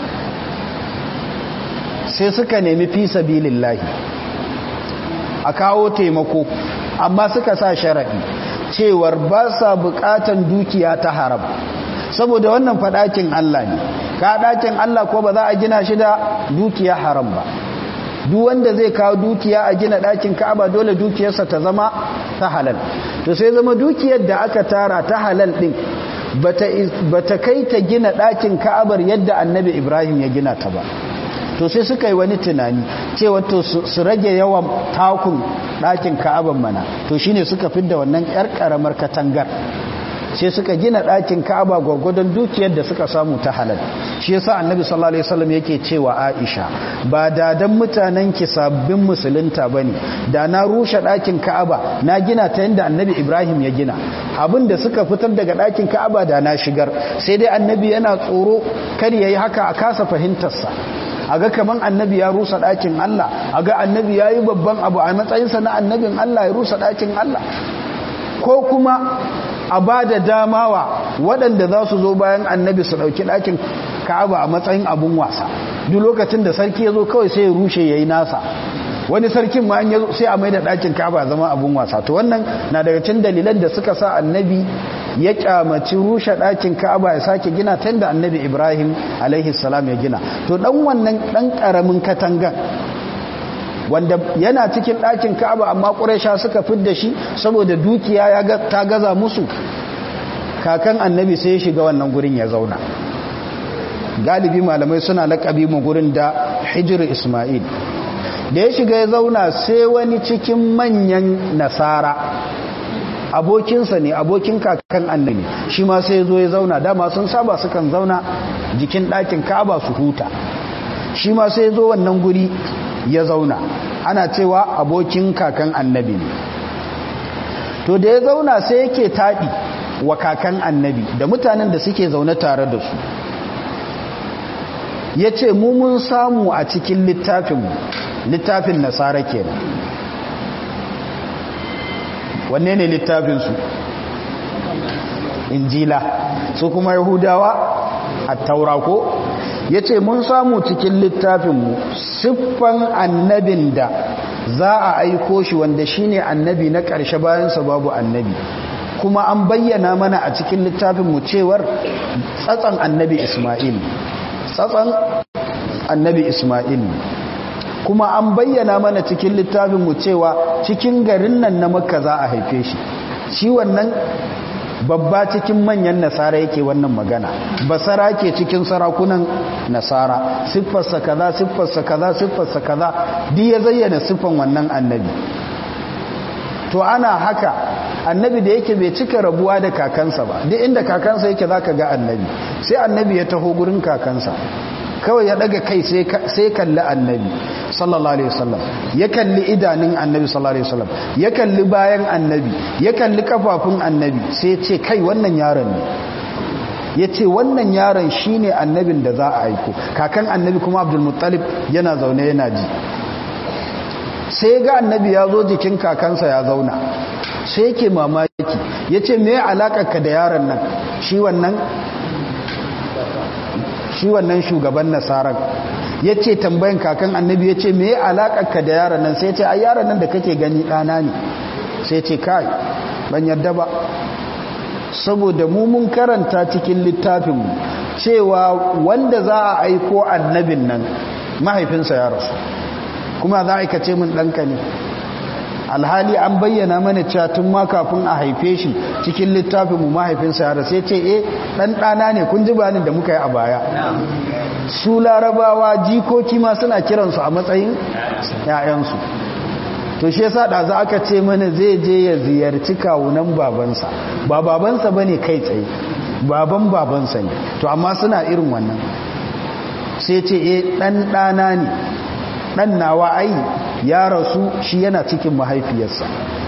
sai suka nemi fi sabilillahi a kawo taimako amma suka sa sharaɗi cewar ba sa buƙatan dukiya ta haram saboda wannan faɗakin Allah ne ka ɗakin Allah ko ba za a gina shi da dukiya haram ba duk wanda zai kawo dukiya a gina ɗakin ka'aba dole dukiyarsa ta zama ta halal to sai zama dukiyar da aka tara ta halal ɗin bata kai ta gina ɗakin ka'abar yadda annabi ibrahim ya gina ta ba to sai suka yi wani tunani cewa to su rage yawan takun ɗakin ka'abar mana to shine suka fidda wannan 'yar ƙaramar katangar sai suka gina ɗakin ka'aba gwargwadon dukiyar da suka samu ta halal shi yasa annabi sallallahu alaihi wasallam yake cewa Aisha ba da dan mutanen ki sabbin musulunta bane da na rushe ɗakin ka'aba na gina ta yanda annabi Ibrahim ya gina abin da suka fitar daga ɗakin ka'aba da na shigar sai dai annabi yana tsoro kar yayi haka a kasa fahimtar sa aga kaman annabi ya rusa ɗakin Allah aga annabi yayi babban abu a matsayinsa na annabin Allah ya rusa ɗakin Allah ko kuma a ba da damawa waɗanda za su zo bayan annabi su ɗauki ɗakin ka'aba a matsayin abun wasa duk lokacin da sarki ya zo kawai sai ya rushe ya yi nasa wani sarkin ma ya sai a mai da ɗakin ka'aba zama abun wasa to wannan na daga cikin dalilan da suka sa annabi ya kyamaci rushe ɗakin ka'aba ya sake gina ta da annabi ibrahim alaihi salam ya gina to ɗan wannan ɗan ƙaramin katangan wanda yana cikin ɗakin ka'aba amma ƙuraisha suka fidda shi saboda dukiya ya ta gaza musu kakan annabi sai ya shiga wannan gurin ya zauna galibi malamai suna laƙabi mu gurin da hijir ismail da ya shiga ya zauna sai wani cikin manyan nasara abokinsa ne abokin kakan annabi shi ma sai ya zo ya zauna dama sun saba sukan zauna jikin ɗakin ka'aba su huta shi ma sai zo wannan guri ya zauna ana cewa abokin kakan annabi ne to da ya zauna sai yake taɗi wa kakan annabi da mutanen da suke zaune tare da su ya ce mu mun samu a cikin littafinmu littafin nasara kenan wanne ne littafinsu injila su kuma yahudawa a taurako ya ce mun samu cikin littafinmu siffan annabin da za a aiko shi wanda shine annabi na ƙarshe bayansa babu annabi kuma an bayyana mana a cikin littafinmu cewar tsatsan annabi ismail tsatsan annabi ismail kuma an bayyana mana cikin littafinmu cewa cikin garin nan na makka za a haife shi shi wannan babba cikin manyan nasara yake wannan magana basara ke cikin sarakunan nasara siffarsa kaza siffarsa kaza siffarsa kaza duk ya zayyana siffan wannan annabi to ana haka annabi da yake bai cika rabuwa da kakansa ba duk inda kakansa yake zaka ga annabi sai annabi ya taho gurin kakansa kawai ya daga kai sai kalli annabi sallallahu alaihi wasallam ya kalli idanun annabi sallallahu alaihi wasallam ya kalli bayan annabi ya kalli kafafun annabi sai ya ce kai wannan yaron ne ya ce wannan yaron shine annabin da za a aiko kakan annabi kuma abdulmuttalib yana zaune yana ji sai ga annabi ya zo jikin kakansa ya zauna sai yake mamaki ya ce me alakarka da yaron nan shi wannan shi wannan shugaban nasarar ya ce tambayin kakan annabi ya ce me ya alaƙarka da yaran nan sai ce a yaran nan da kake gani ɗana ne sai ce kai ban yadda ba saboda mu mun karanta cikin littafinmu cewa wanda za a aiko annabin nan mahaifinsa ya rasu kuma za a aikace min ɗanka ne alhali an bayyana mana cewa tun ma kafin a haife shi cikin littafin mu mahaifinsa ya rasu ce eh dan dana ne kun ji bayanin da muka yi a baya su larabawa jikoki ma suna kiransu a matsayin ƴaƴansu to shi yasa da za aka ce mana zai je ya ziyarci kawunan babansa ba babansa bane kai tsaye baban babansa ne to amma suna irin wannan sai ce eh dan dana ne dan nawa ai ya rasu shi yana cikin mahaifiyarsa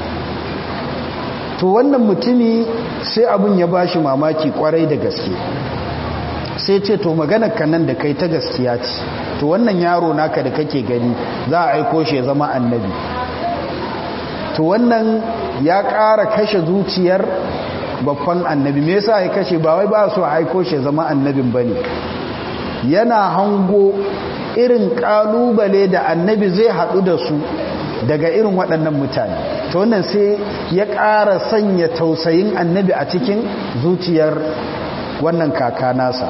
to wannan mutumi sai abun ya bashi mamaki kwarai da gaske sai ce to maganar nan da kai ta gaskiya ce to wannan yaro naka da kake gani za a aiko shi ya zama annabi to wannan ya ƙara kashe zuciyar babban annabi me yasa ya kashe ba wai ba su aiko shi ya zama annabin bane yana hango irin kalubale da annabi zai haɗu da su daga irin waɗannan mutane ta wannan sai ya ƙara sanya tausayin annabi a cikin zuciyar wannan kaka nasa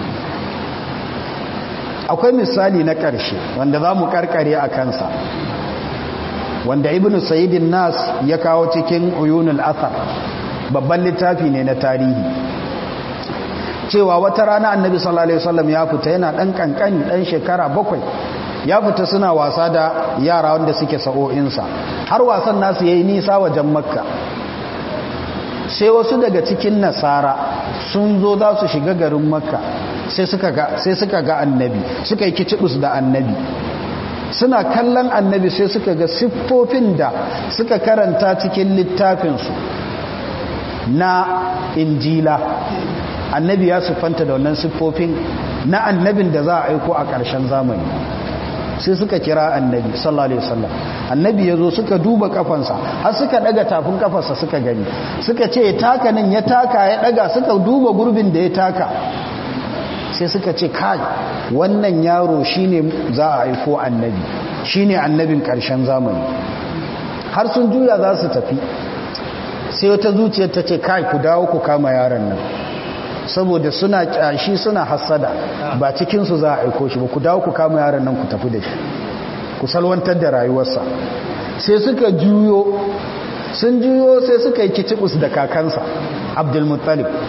akwai misali na ƙarshe wanda za mu ƙarƙare a kansa wanda ibn sayidin nas ya kawo cikin uyunul athar babban littafi ne na tarihi cewa wata rana annabi sallallahu alaihi wasallam ya fita yana dan kankani dan shekara bakwai ya fita suna wasa da yara wanda suke sa'o'insa har wasan nasu yayi nisa wajen makka sai wasu daga cikin nasara sun zo za su shiga garin makka sai suka ga sai suka ga annabi suka yi kicibus da annabi suna kallon annabi sai suka ga siffofin da suka karanta cikin littafinsu na injila annabi ya siffanta da wannan siffofin na annabin da za a aiko a ƙarshen zamani sai suka kira annabi sallallahu alaihi wasallam annabi ya zo suka duba kafansa har suka daga tafin kafarsa suka gani suka ce ya taka nan ya taka ya daga suka duba gurbin da ya taka sai suka ce kai wannan yaro shine za a aiko annabi shine annabin ƙarshen zamani har sun juya za su tafi sai wata zuciyar ta ce kai ku dawo ku kama yaron nan saboda suna kyashi suna hasada ba cikinsu za a aiko shi ba ku dawo ku kama yaron nan ku tafi da shi ku salwantar da rayuwarsa sai suka juyo sun juyo sai suka yi kicibus da kakansa abdulmuttalib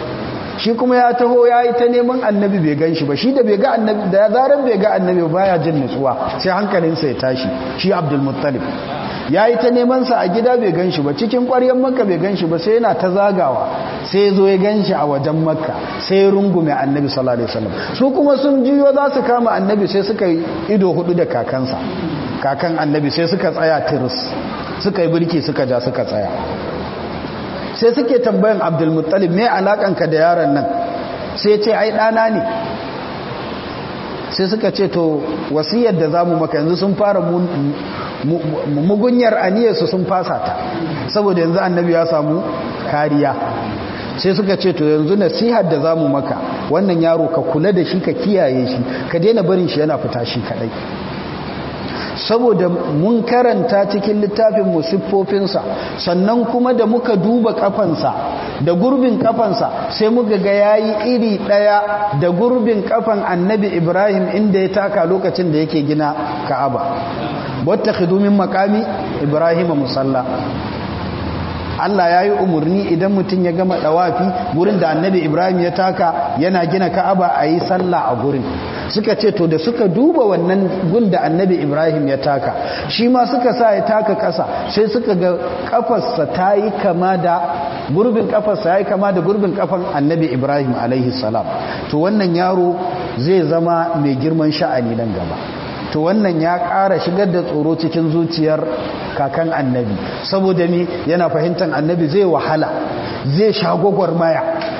shi kuma ya taho ya yi ta neman annabi bai gan shi ba shi da bai ga annabi da zarar bai ga annabi ba ya jin nutsuwa sai hankalinsa ya tashi shi abdulmuttalib ya yi ta nemansa a gida bai gan shi ba cikin ƙwaryen makka bai gan shi ba sai yana ta zagawa sai zo ya gan shi a wajen makka sai rungume annabi sallallahu alaihi wasallam su kuma sun jiyo za su kama annabi sai suka yi ido hudu da kakansa kakan annabi sai suka tsaya tiris suka yi birki suka ja suka tsaya sai suke tambayan abdulmuttalib me alakanka da yaron nan sai ce ai ɗana ne sai suka ce to wasiyar da zamu maka yanzu sun fara mugunyar aniyarsu sun fasa ta saboda yanzu annabi ya samu kariya sai suka ce to yanzu nasihar da zamu maka wannan yaro ka kula da shi ka kiyaye shi ka daina barin shi yana fita shi kadai saboda mun karanta cikin littafin musiffofinsa sannan kuma da muka duba kafansa da gurbin kafansa sai muka ga yayi iri daya da gurbin kafan annabi ibrahim inda ya taka lokacin da yake gina ka'aba wattakhidu min maqami ibrahim musalla Allah ya yi umarni idan mutum ya gama ɗawafi gurin da annabi Ibrahim ya taka yana gina ka'aba a yi sallah a gurin suka ce to da suka duba wannan gun da annabi Ibrahim ya taka shi ma suka sa ya taka ƙasa sai suka ga ƙafarsa ta yi kama da gurbin ƙafarsa ya yi kama da gurbin ƙafan annabi Ibrahim alaihi salam to wannan yaro zai zama mai girman sha'ani nan gaba to wannan ya ƙara shigar da tsoro cikin zuciyar kakan annabi saboda mi yana fahimtar annabi zai wahala zai sha gwagwarmaya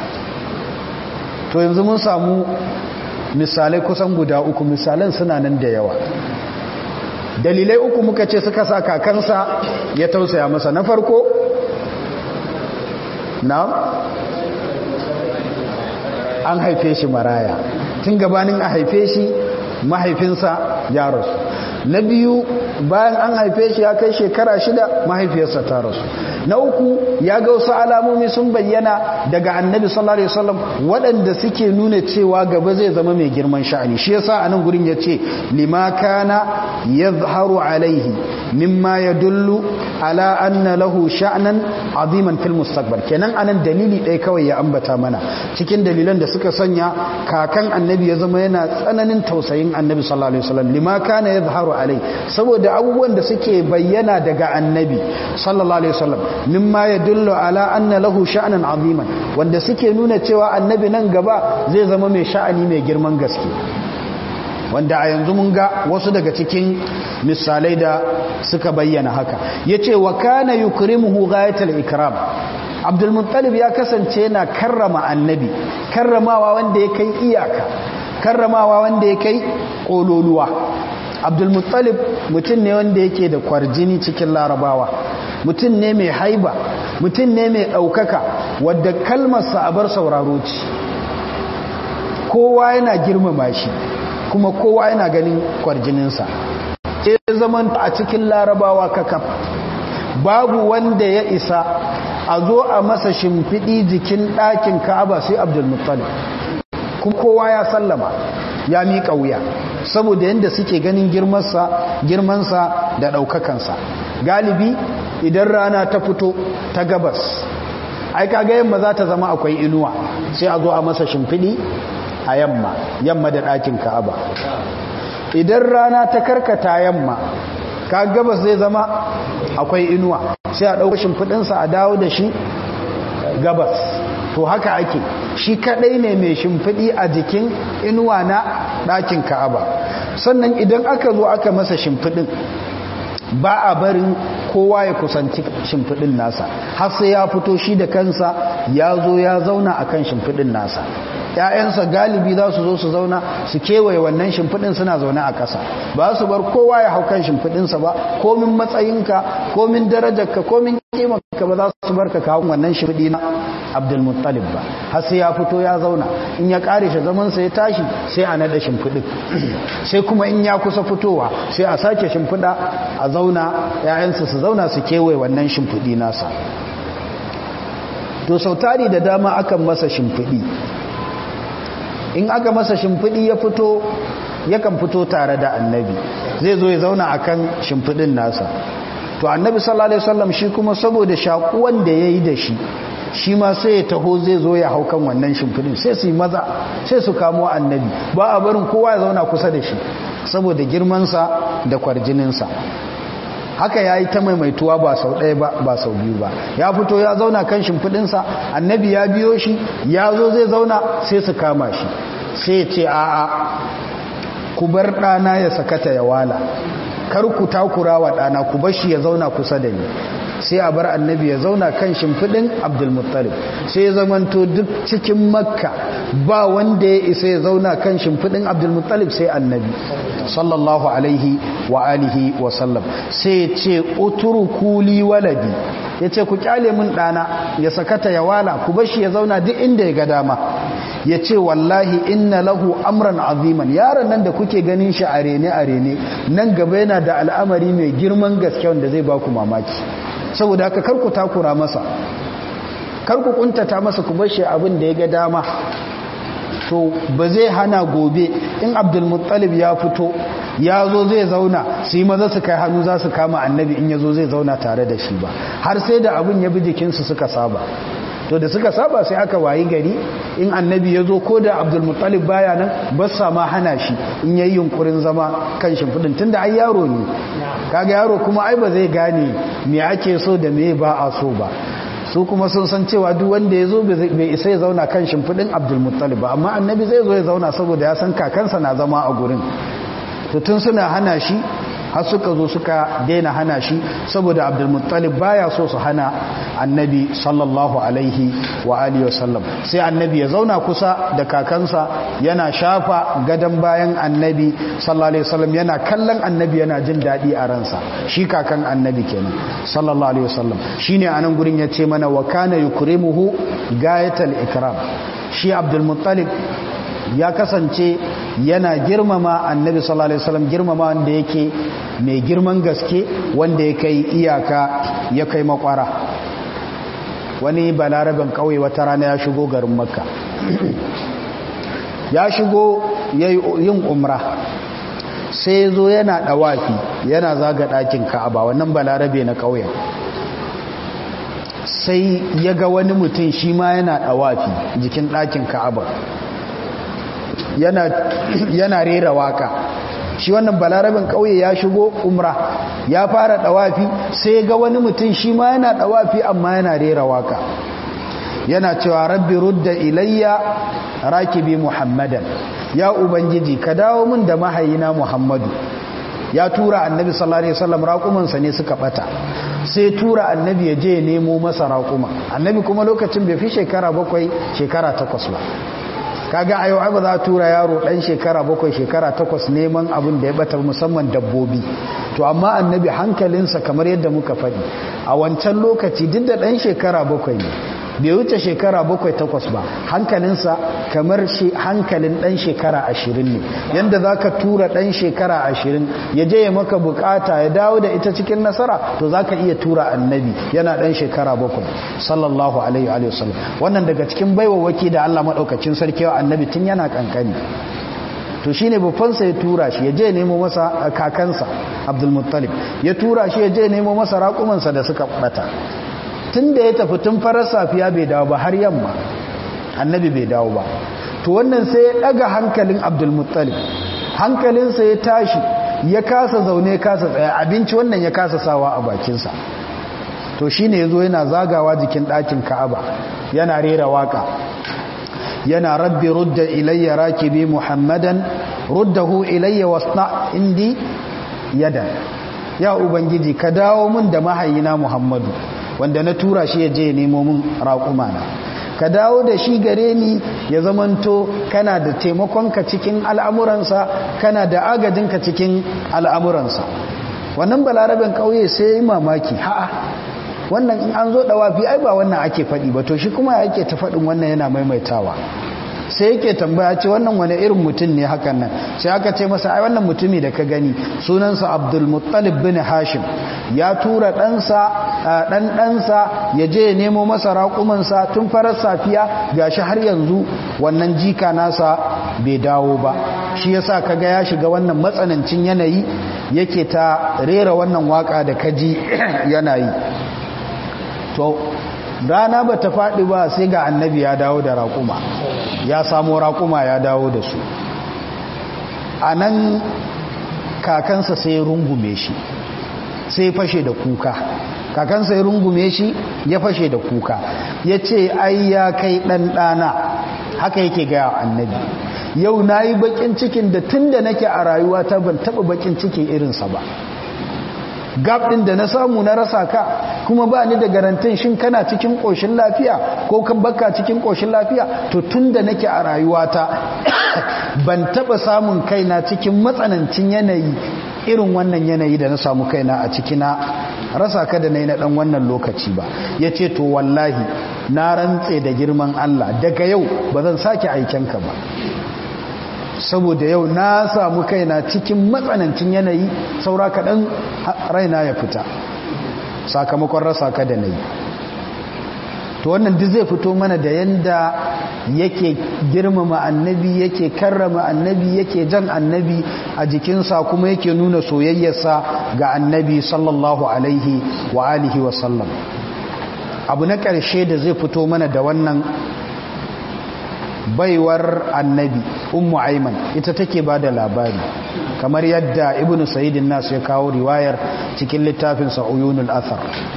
to yanzu mun samu misalai kusan guda uku misalan suna nan da yawa dalilai uku muka ce suka sa kakansa ya tausaya masa na farko na an haife shi maraya tun gabanin a haife shi mahaifinsa ya rasu na biyu bayan an haife shi ya kai shekara shida mahaifiyarsa ta rasu na uku ya ga wasu alamomi sun bayyana daga annabi sallallahu alaihi wasallam waɗanda suke nuna cewa gaba zai zama mai girman sha'ani shi yasa a nan gurin ya ce lima kana yadhharu alaihi mimma yadullu ala anna lahu sha'nan aziman fil mustaqbal kenan anan dalili ɗaya kawai ya ambata mana cikin dalilan da suka sanya kakan annabi ya zama yana tsananin tausayin annabi sallallahu alaihi wasallam lima kana yadhharu alaihi saboda abubuwan da suke bayyana daga annabi sallallahu alaihi wasallam mimma yadullu ala anna lahu sha'nan aziman wanda suke nuna cewa annabi nan gaba zai zama mai sha'ani mai girman gaske wanda a yanzu mun ga wasu daga cikin misalai da suka bayyana haka yace wa kana yukrimuhu ghayatul ikram Abdul Muttalib ya kasance yana karrama annabi karramawa wanda ya kai iyaka karramawa wanda ya kai kololuwa abdulmuttalib mutum ne wanda yake da kwarjini cikin larabawa mutum ne mai haiba mutum ne mai ɗaukaka wadda kalmarsa a bar sauraro ce kowa yana girmama shi kuma kowa yana ganin kwarjininsa sai zaman a cikin larabawa kakaf babu wanda ya isa a zo a masa shimfiɗi jikin ɗakin ka'aba sai abdulmuttalib kuma kowa ya sallama ya miƙa wuya saboda yadda suke ganin girmansa da ɗaukakansa galibi idan rana ta fito ta gabas ai kaga yamma za ta zama akwai inuwa sai a zo a masa shimfiɗi a yamma yamma da ɗakin ka'aba idan rana ta karkata yamma ka gabas zai zama akwai inuwa sai a ɗauka shimfiɗinsa a dawo da shi gabas to haka ake shi kadai ne mai shimfiɗi a jikin inuwa na ɗakin ka'aba sannan idan aka zo aka masa shimfiɗin ba a barin kowa ya kusanci shimfiɗin nasa har sai ya fito shi da kansa ya zo ya zauna a kan shimfiɗin nasa ‘ya'yansa galibi za su zo su zauna su kewaye wannan shimfiɗin suna zaune a ƙasa ba su bar kowa ya hau kan shimfiɗinsa ba komin matsayinka komin darajarka komin kimanka ba za su bar ka kawo wannan shimfiɗi na abdulmuttalib ba har sai ya fito ya zauna in ya ƙare shi zamansa ya tashi sai a naɗa shimfiɗin sai kuma in ya kusa fitowa sai a sake shimfiɗa a zauna ‘ya'yansa su zauna su kewaye wannan shimfiɗi nasa to sautari da dama akan masa shimfiɗi in aka masa shimfiɗi ya fito yakan fito tare da annabi zai zo ya zauna akan shimfiɗin nasa to annabi sallallahu alaihi wasallam shi kuma saboda shakuwan da yayi da shi shi ma sai ya taho zai zo ya hau kan wannan shimfidin sai su yi maza sai su kamo annabi ba a barin kowa ya zauna kusa da shi saboda girmansa da kwarjininsa haka ya yi ta maimaituwa ba sau ɗaya ba ba sau biyu ba ya fito ya zauna kan shimfidinsa annabi ya biyo shi ya zo zai zauna sai su kama shi sai ya ce a'a ku bar ɗana ya sakata ya wala kar ku takura wa ɗana ku bar shi ya zauna kusa da ni sai a bar annabi ya zauna kan shimfiɗin abdulmuttalib sai ya zamanto duk cikin makka ba wanda ya isa ya zauna kan shimfiɗin abdulmuttalib sai annabi sallallahu alaihi wa alihi wa sallam sai ya ce uturu kuli waladi ya ce ku kyale mun ɗana ya sakata ya wala ku bashi ya zauna duk inda ya ga dama ya ce wallahi inna lahu amran aziman yaron nan da kuke ganin shi a rene a rene nan gaba yana da al'amari mai girman gaske wanda zai ba ku mamaki saboda haka karku takura masa karku kuntata masa ku bashi abin da ya ga dama to ba zai hana gobe in abdulmuttalib ya fito ya zo zai zauna su yi maza su kai hannu za su kama annabi in ya zo zai zauna tare da shi ba har sai da abin ya bi jikinsu suka saba to da suka saba sai aka wayi gari in annabi ya zo ko da abdulmuttalib baya nan ba sa ma hana shi in yayi yunkurin zama kan shimfiɗin tunda ai yaro ne kaga yaro kuma ai ba zai gane me ake so da me ba a so ba su kuma sun san cewa duk wanda ya zo bai isa ya zauna kan shimfiɗin abdulmuttalib ba amma annabi zai zo ya zauna saboda ya san kakansa na zama a gurin to tun suna hana shi har suka zo suka daina hana shi saboda abdulmuttalib baya so su hana annabi sallallahu alaihi wa alihi wasallam sai annabi ya zauna kusa da kakansa yana shafa gadon bayan annabi sallallahu alaihi wasallam yana kallon annabi yana jin daɗi a ransa shi kakan annabi kenan sallallahu alaihi wasallam shine anan gurin ya ce mana wa kana yukrimuhu gayatal ikram shi abdulmuttalib ya kasance yana girmama annabi sallallahu alaihi wasallam girmama wanda yake mai girman gaske wanda ya kai iyaka ya kai makwara wani balaraben kauye wata rana ya shigo garin makka ya shigo yin umra sai zo yana dawafi yana zaga ɗakin ka'aba wannan balarabe na kauyen sai ya ga wani mutum shi ma yana dawafi jikin ɗakin ka'aba yana rera waka shi wannan balarabin kauye ya shigo umra ya fara dawafi sai ga wani mutum shi ma yana dawafi amma yana rera waka yana cewa rabbi rudda ilayya rakibi muhammadan ya ubangiji ka dawo min da mahayina muhammadu ya tura annabi sallallahu alaihi wasallam raƙumansa ne suka bata sai tura annabi ya je nemo masa raƙuma annabi kuma lokacin bai fi shekara bakwai shekara takwas ba kaga a yau ai ba za a tura yaro dan shekara bakwai shekara takwas neman abin da ya bata musamman dabbobi to amma annabi hankalinsa kamar yadda muka faɗi a wancan lokaci duk da dan shekara bakwai ne bai wuce shekara bakwai takwas ba hankalinsa kamar shi hankalin dan shekara ashirin ne yadda za ka tura dan shekara ashirin ya je ya maka bukata ya dawo da ita cikin nasara to za ka iya tura annabi yana dan shekara bakwai sallallahu alaihi wa sallam wannan daga cikin baiwawaki da allah maɗaukacin sarki wa annabi tun yana kankani to shine babbansa ya tura shi ya je nemo masa kakansa abdulmuttalib ya tura shi ya je nemo masa raƙumansa da suka bata tun da ya tafi tun farar safiya bai dawo ba har yamma annabi bai dawo ba to wannan sai ya daga hankalin abdulmuttalib hankalinsa ya tashi ya kasa zaune kasa tsaya abinci wannan ya kasa sawa a bakinsa to shine yazo yana zagawa jikin ɗakin ka'aba yana rera waka yana rabbi rudda ilayya rakibi muhammadan ruddahu ilayya wasna indi yadan ya ubangiji ka dawo mun da mahayina muhammadu wanda na tura shi ya je nemo min raƙuma na ka dawo da shi gare ni ya zamanto kana da taimakonka cikin al'amuransa kana da agajinka cikin al'amuransa wannan balaraben ƙauye sai yi mamaki ha'a wannan in an zo ɗawafi ai ba wannan ake faɗi ba to shi kuma yake ta faɗin wannan yana maimaitawa sai yake tambaya ce wannan wani irin mutum ne hakan nan sai aka ce masa ai wannan mutumi da ka gani sunansa abdulmuttalib bin hashim ya tura ɗansa ɗan ɗansa ya je ya nemo masa raƙumansa tun farar safiya gashi har yanzu wannan jika nasa bai dawo ba shi yasa kaga ya shiga wannan matsanancin yanayi yake ta rera wannan waka da kaji yana yi to rana ba ta faɗi ba sai ga annabi ya dawo da raƙuma ya samo raƙuma ya dawo da su a nan kakansa sai rungume shi sai fashe da kuka kakansa ya rungume shi ya fashe da kuka ya ce ai ya kai ɗanɗana haka yake gaya annabi yau na yi baƙin cikin da tun da nake a rayuwa ta ban taɓa baƙin cikin irinsa ba gab ɗin da na samu na rasa ka kuma ba ni da garantin shin kana cikin ƙoshin lafiya ko kan baka cikin ƙoshin lafiya to tun da nake a rayuwata ban taɓa samun kaina cikin matsanancin yanayi irin wannan yanayi da na samu kaina a cikina rasa ka da na yi na ɗan wannan lokaci ba ya ce to wallahi na rantse da girman Allah daga yau ba zan sake aikenka ba saboda yau na samu kaina cikin matsanancin yanayi saura kaɗan raina ya fita sakamakon rasa ka da na yi to wannan duk zai fito mana da yanda yake girmama annabi yake karrama annabi yake jan annabi a jikinsa kuma yake nuna soyayyarsa ga annabi sallallahu alaihi wa alihi wa sallam abu na ƙarshe da zai fito mana da wannan baiwar annabi ummu aiman ita take ba da labari kamar yadda ibnu sa'idin nasu ya kawo riwayar cikin littafinsa uyunul athar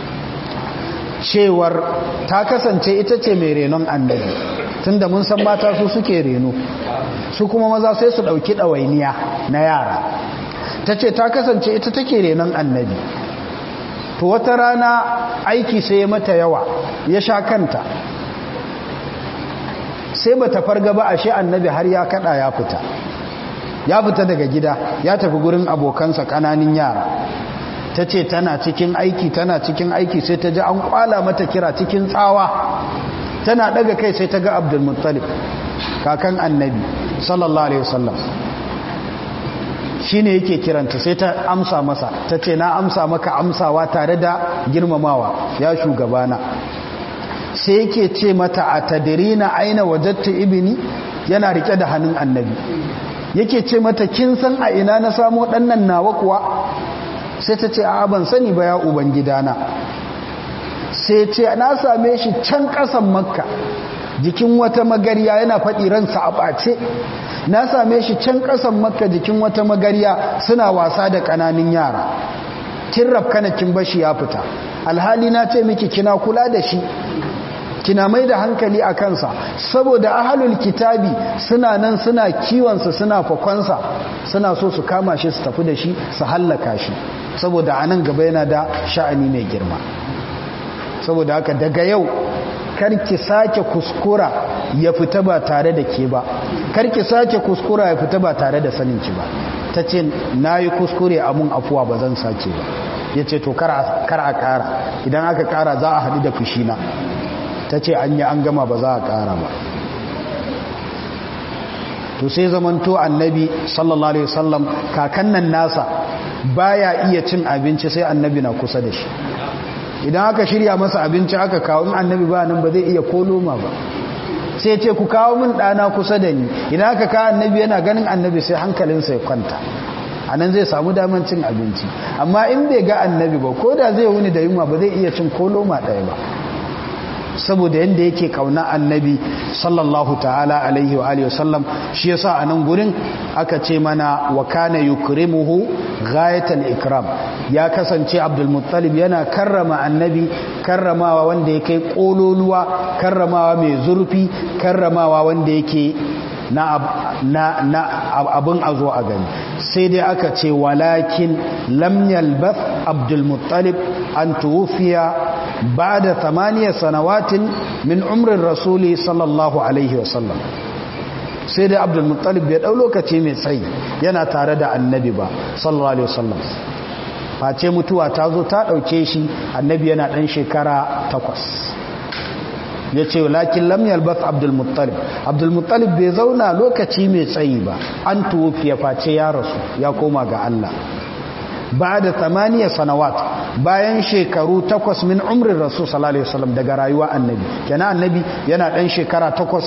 cewar ta kasance ita ce mai renon annabi tunda mun san mata su suke reno su kuma maza sai su ɗauki ɗawainiya na yara ta ce ta kasance ita take renon annabi to wata rana aiki sai ya mata yawa ya sha kanta sai ba ta farga ba ashe annabi har ya kada ya fita ya fita daga gida ya tafi gurin abokansa kananin yara ta ce tana cikin aiki tana cikin aiki sai ta ji an kwala mata kira cikin tsawa tana daga kai sai ta ga abdulmuttalib kakan annabi sallallahu alaihi wasallam shine yake kiranta sai ta amsa masa ta ce na amsa maka amsawa tare da girmamawa ya shugabana sai yake ce mata a tadirina aina wajatta ibini yana rike da hannun annabi yake ce mata kin san a ina na samo ɗannan nawa kuwa sai ta ce a ban sani ba ya ubangidana sai ce na same shi can ƙasan makka jikin wata magariya yana faɗi ransa a ɓace na same shi can ƙasan makka jikin wata magariya suna wasa da ƙananin yara kin rafkana kin bashi ya fita alhali na ce miki kina kula da shi kina mai da hankali a kansa saboda ahalul kitabi suna nan suna kiwonsa suna fakonsa suna so su kama shi su tafi da shi su hallaka shi saboda a nan gaba yana da sha'ani mai girma saboda haka daga yau karki sake kuskura ya fita ba tare da ke ba karki sake kuskura ya fita ba tare da saninki ba ta ce na yi kuskure amun afuwa ba zan sake ba ya ce to kar a kara idan aka kara za a haɗu da fushina ta ce an yi an gama ba za a ƙara ba to sai zamanto annabi sallallahu alaihi wasallam kakan nan nasa baya iya cin abinci sai annabi na kusa da shi idan aka shirya masa abinci aka kawo in annabi ba nan ba zai iya koloma ba sai ce ku kawo min ɗana kusa da ni idan aka kawo annabi yana ganin annabi sai hankalinsa ya kwanta a nan zai samu daman cin abinci amma in bai ga annabi ba ko da zai wuni da yunwa ba zai iya cin koloma ɗaya ba saboda yadda yake kauna annabi sallallahu ta'ala alaihi wa alihi wasallam shi yasa a nan gurin aka ce mana wa kana yukrimuhu ghayatal ikram ya kasance abdul muttalib yana karrama annabi karramawa wanda yake kololuwa karramawa mai zurfi karramawa wanda yake na na abin a zo a gani sai dai aka ce walakin lam yalbath abdul muttalib an tuwfiya بعد ثمانية سنوات من عمر الرسول صلى الله عليه وسلم sai dai abdul muttalib bai dau lokaci mai tsayi yana tare da annabi ba sallallahu alaihi wasallam face mutuwa ta zo ta dauke shi annabi yana dan shekara takwas yace lakin lam yalbath abdul muttalib abdul muttalib bai zauna lokaci mai tsayi ba an tuwfiya face ya rasu ya koma ga Allah ba da tamaniya sanawat bayan shekaru takwas min umrin rasu sallallahu alaihi wasallam daga rayuwa annabi kenan annabi yana dan shekara takwas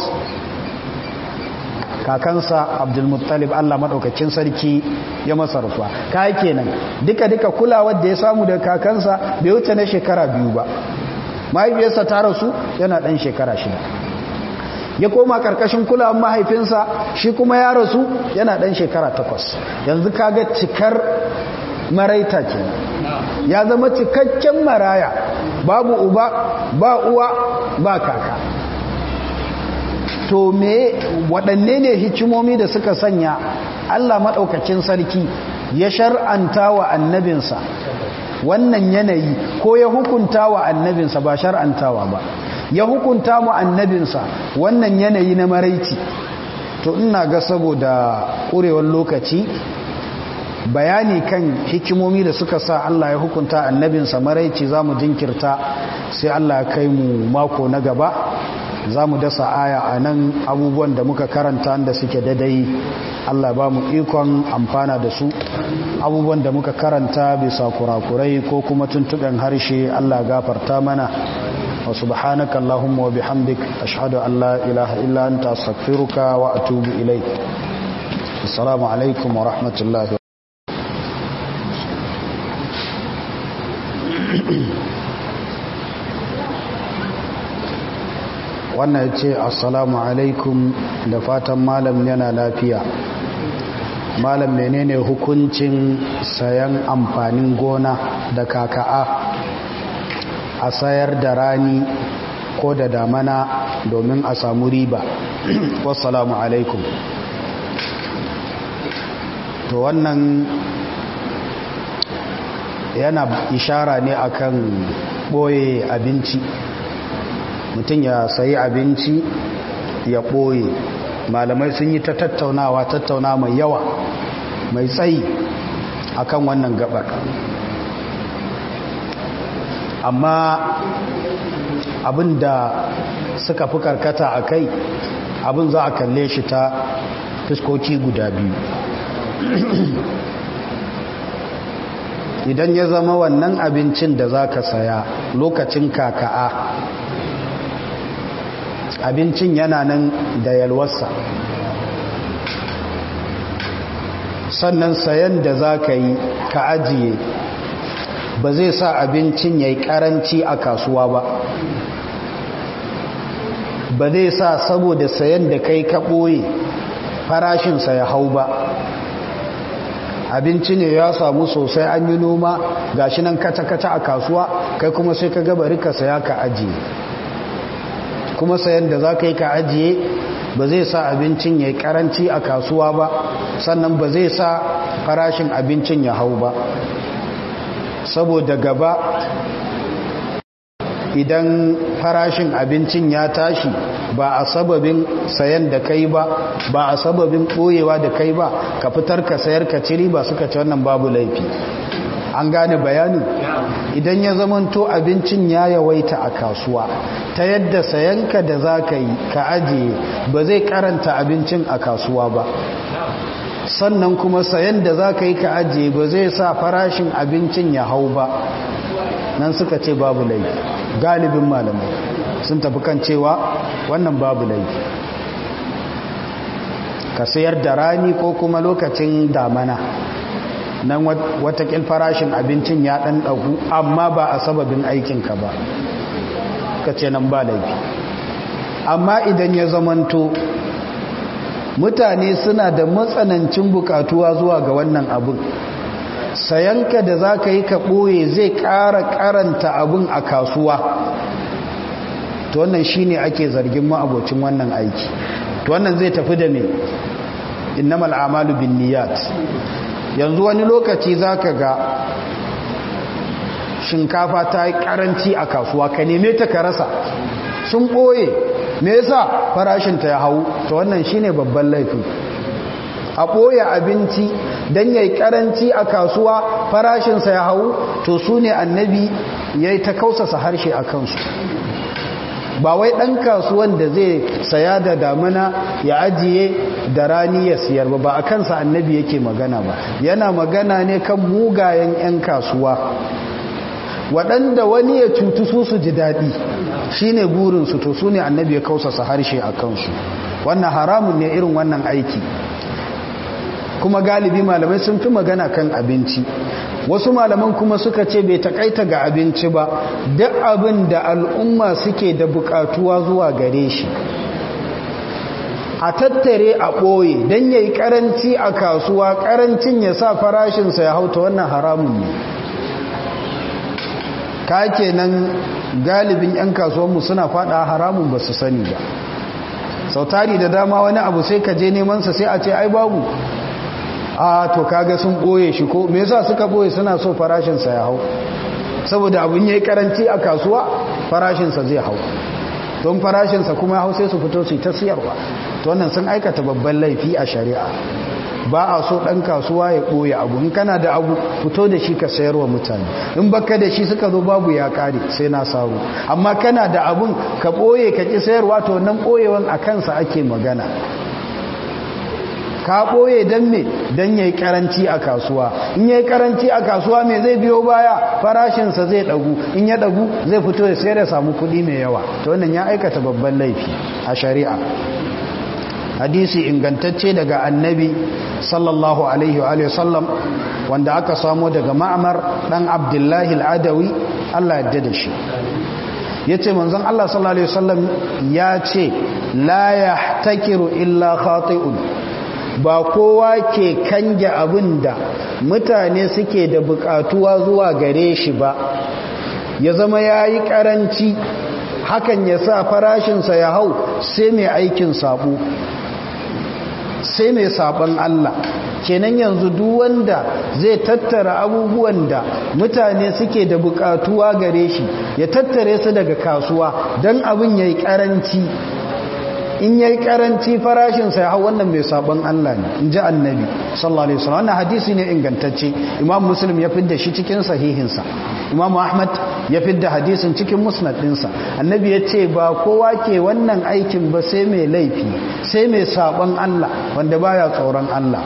kakansa abdulmuttalib Allah madaukakin sarki ya masa rasuwa kai kenan duka duka kulawar da ya samu daga kakansa bai wuce na shekara biyu ba mahaifiyarsa ta rasu yana ɗan shekara shida ya koma karkashin kulawan mahaifinsa shi kuma ya rasu yana ɗan shekara takwas yanzu kaga cikar maraita ke ya zama cikakken maraya babu uba ba uwa ba kaka to me waɗanne ne hikimomi da suka sanya allah maɗaukacin sarki ya shar'anta wa annabinsa wannan yanayi ko ya hukunta wa annabinsa ba shar'antawa ba ya hukunta mu annabinsa wannan yanayi na maraici to ina ga saboda ƙurewar lokaci bayani kan hikimomi da suka sa Allah ya hukunta annabinsa maraici za mu jinkirta sai Allah ya kai mu mako na gaba za mu dasa aya a nan abubuwan da muka karanta da suke dadai Allah ba mu ikon amfana da su abubuwan da muka karanta bisa kurakurai ko kuma tuntuɓen harshe Allah gafarta mana wa subhanaka Allahumma wa bihamdik ashhadu an la ilaha illa anta astaghfiruka wa atubu ilayk assalamu alaikum wa rahmatullahi wannan ya ce assalamu alaikum da fatan malam yana lafiya malam menene hukuncin sayan amfanin gona da kaka'a a sayar da rani ko da damana domin a samu riba wassalamu alaikum to wannan yana ishara ne akan boye abinci mutum ya sayi abinci ya ɓoye malamai sun yi ta tattaunawa tattauna mai yawa mai tsayi akan wannan gabar amma abin da suka fi karkata a kai abin za a kalle shi ta fuskoki guda biyu idan ya zama wannan abincin da za ka saya lokacin kaka'a abincin yana nan da yalwarsa sannan sayan da za ka yi ka ajiye ba zai sa abincin ya yi karanci a kasuwa ba ba zai sa saboda sayan da kai ka ɓoye farashinsa ya hau ba abinci ne ya samu sosai an yi noma gashi nan kaca-kaca a kasuwa kai kuma sai ka gabari ka saya ka ajiye kuma sayan da za ka yi ka ajiye ba zai sa abincin ya yi karanci a kasuwa ba sannan ba zai sa farashin abincin ya hau ba saboda gaba idan farashin abincin ya tashi ba a sababin sayan da kai ba ba a sababin ɓoyewa da kai ba ka fitar ka sayar ka ciri ba suka ci wannan babu laifi an gane bayanin idan ya zamanto abincin ya yawaita a kasuwa ta yadda sayanka da za ka yi ka ajiye ba zai karanta abincin a kasuwa ba sannan kuma sayan da za ka yi ka ajiye ba zai sa farashin abincin ya hau ba nan suka ce babu laifi galibin malamai sun tafi kan cewa wannan babu laifi ka sayar da rani ko kuma lokacin damana nan watakil farashin abincin ya ɗan ɗagu amma ba a sababin aikinka ba ka ce nan ba laifi amma idan ya zamanto mutane suna da matsanancin bukatuwa zuwa ga wannan abin sayanka da za ka yi ka ɓoye zai ƙara ƙaranta abin a kasuwa to wannan shi ne ake zargin ma'abocin wannan aiki to wannan zai tafi da me innamal amalu bin niyat yanzu wani lokaci za ka ga shinkafa ta yi karanci a kasuwa ka neme ta ka rasa sun ɓoye me yasa farashinta ya hau ta wannan shine babban laifin a ɓoye abinci don ya yi karanci a kasuwa farashinsa ya hau to su ne annabi ya yi ta kausasa harshe a kansu ba wai ɗan kasuwan da zai saya da damuna ya ajiye da rani ya siyar ba ba a kansa annabi yake magana ba yana magana ne kan mugayen 'yan kasuwa waɗanda wani ya cutu su su ji daɗi shi ne burinsu to su ne annabi ya kausasa harshe a kansu wannan haramun ne irin wannan aiki kuma galibi malamai sun fi magana kan abinci wasu malaman kuma suka ce bai takaita ga abinci ba duk abin da al'umma suke da bukatuwa zuwa gare shi a tattare a ɓoye don ya yi ƙaranci a kasuwa ƙarancin ya sa farashinsa ya hauta wannan haramun ne ka kenan galibin 'yan kasuwanmu suna fada haramun ba su sani ba sautari da dama wani abu sai ka je nemansa sai a ce ai babu a to kaga sun ɓoye shi ko me yasa suka ɓoye suna so farashinsa ya hau saboda abin ya yi karanci a kasuwa farashinsa zai hau don farashinsa kuma ya hau sai su fito su ta siyarwa to wannan sun aikata babban laifi a shari'a ba a so ɗan kasuwa ya ɓoye abu in kana da abu fito da shi ka sayarwa mutane in baka da shi suka zo babu ya ƙare sai na saru amma kana da abun ka ɓoye ka ƙi sayarwa to nan ɓoyewan a kansa ake magana ka ɓoye don me don ya yi ƙaranci a kasuwa in ya yi ƙaranci a kasuwa me zai biyo baya farashinsa zai ɗagu in ya ɗagu zai fito ya sayar da samu kuɗi mai yawa to wannan ya aikata babban laifi a shari'a hadisi ingantacce daga annabi sallallahu alaihi wa sallam wanda aka samo daga ma'amar dan abdullahi al'adawi Allah yadda da shi ya ce manzon Allah sallallahu alaihi wasallam ya ce la yahtakiru illa khati'un ba kowa ke kange abin da mutane suke da bukatuwa zuwa gare shi ba ya zama ya yi karanci hakan ya sa farashinsa ya hau sai mai aikin sabo sai mai sabon Allah kenan yanzu duk wanda zai tattara abubuwan da mutane suke da bukatuwa gare shi ya tattare su daga kasuwa don abin ya yi karanci in ya yi karanci farashinsa ya hau wannan mai sabon Allah ne in ji annabi sallallahu alaihi wasallam wannan hadisi ne ingantacce imam muslim ya fidda shi cikin sahihinsa imam ahmad ya fidda hadisin cikin musnad ɗinsa annabi ya ce ba kowa ke wannan aikin ba sai mai laifi sai mai sabon Allah wanda baya tsoron Allah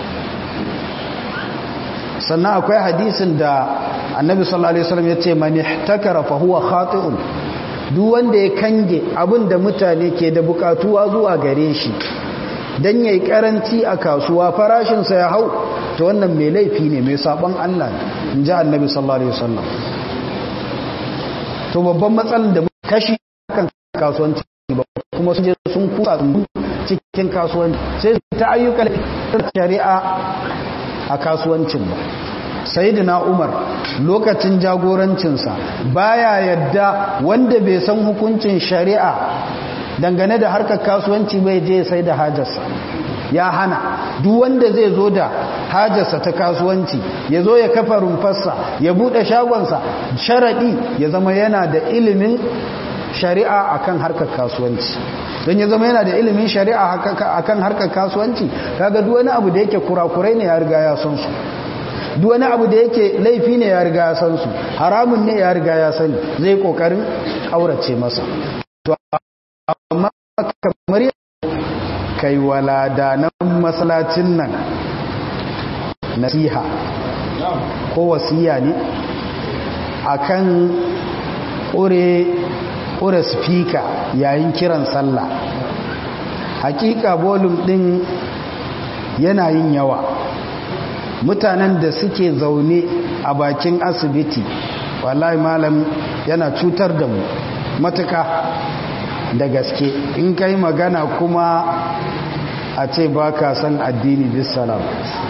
sannan akwai hadisin da annabi sallallahu alaihi wasallam ya ce man ihtakara fa huwa khati'un duk wanda ya kange abin da mutane ke da bukatuwa zuwa gare shi dan yayi karanci a kasuwa farashinsa ya hau to wannan mai laifi ne mai sabon Allah in ji annabi sallallahu alaihi wasallam to babban matsalar da kashi kan kasuwanci ba kuma sun je sun kusa cikin kasuwanci sai ta ayyukan shari'a a kasuwancin ba sayidina umar lokacin jagorancinsa baya yadda wanda bai san hukuncin shari'a dangane da harkar kasuwanci bai je sai da hajarsa ya hana duk wanda zai zo da hajarsa ta kasuwanci ya zo ya kafa rumfarsa ya bude shagonsa sharaɗi ya zama yana da ilimin shari'a akan harkar kasuwanci don ya zama yana da ilimin shari'a akan harkar kasuwanci kaga duk wani abu da yake kurakurai ne ya riga ya san su duk wani abu da yake laifi ne ya riga ya san su haramun ne ya riga ya sani zai kokarin aurace masa to amma kamar kai waladanan masallacin nan nasiha ko wasiya ne akan ƙure ƙure spika yayin kiran sallah hakika bolum ɗin yana yin yawa mutanen da suke zaune a bakin asibiti wallahi malam yana cutar da mu matuka da gaske in kai magana kuma a ce ba ka san addini bisalam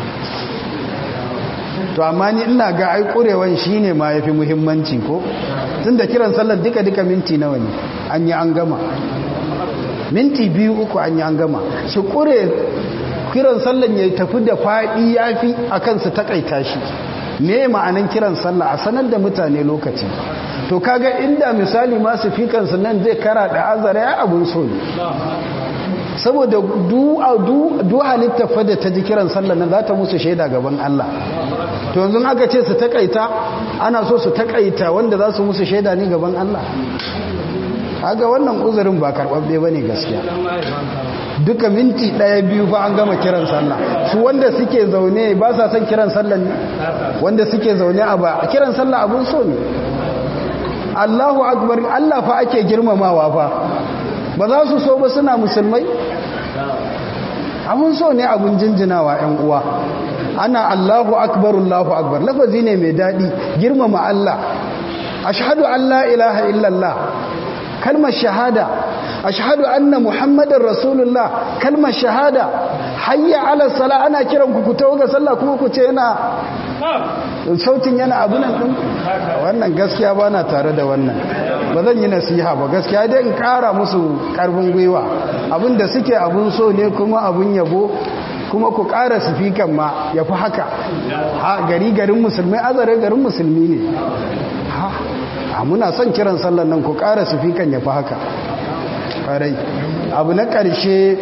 to amma ni ina ga ai kurewan shine ma yafi muhimmanci ko tunda kiran sallar duka duka minti nawa ne an yi an gama minti biyu uku an yi an gama shi kure kiran sallan ya tafi da faɗi yafi akan su takaita shi me ma'anan kiran sallah a sanar da mutane lokaci to kaga inda misali masu fikansu nan zai kara da azara ya abun so ne saboda du halitta fada ta ji kiran sallah nan za ta musu shaida gaban Allah to yanzu aka ce su takaita ana so su takaita wanda za su musu shaida ne gaban Allah haga wannan uzurin ba karɓaɓɓe ba ne gaskiya duka minti ɗaya biyu fa an gama kiran sallah su wanda suke zaune ba sa son kiran sallah ne wanda suke zaune a ba kiran sallah abun so ne Allahu akbar Allah fa ake girmamawa fa ba za su so ba suna musulmai abun so ne abun jinjinawa 'yan uwa ana Allahu akbar Allahu akbar lafazi ne mai daɗi girmama Allah ashhadu an la ilaha illallah kalmar shahada ashhadu anna muhammadar rasulullah kalmar shahada hayya ala sala ana kiran ku ku tawo ga sallah kuma ku ce yana sautin yana abunan din wannan gaskiya ba na tare da wannan ba zan yi nasiha ba gaskiya dai in kara musu karfin gwiwa abinda suke abun so ne kuma abun yabo kuma ku kara sifikan ma ya fi haka ha gari garin musulmi azare garin musulmi ne ha muna son kiran sallan nan ku kara sifikan ya fi haka ƙarai abu na ƙarshe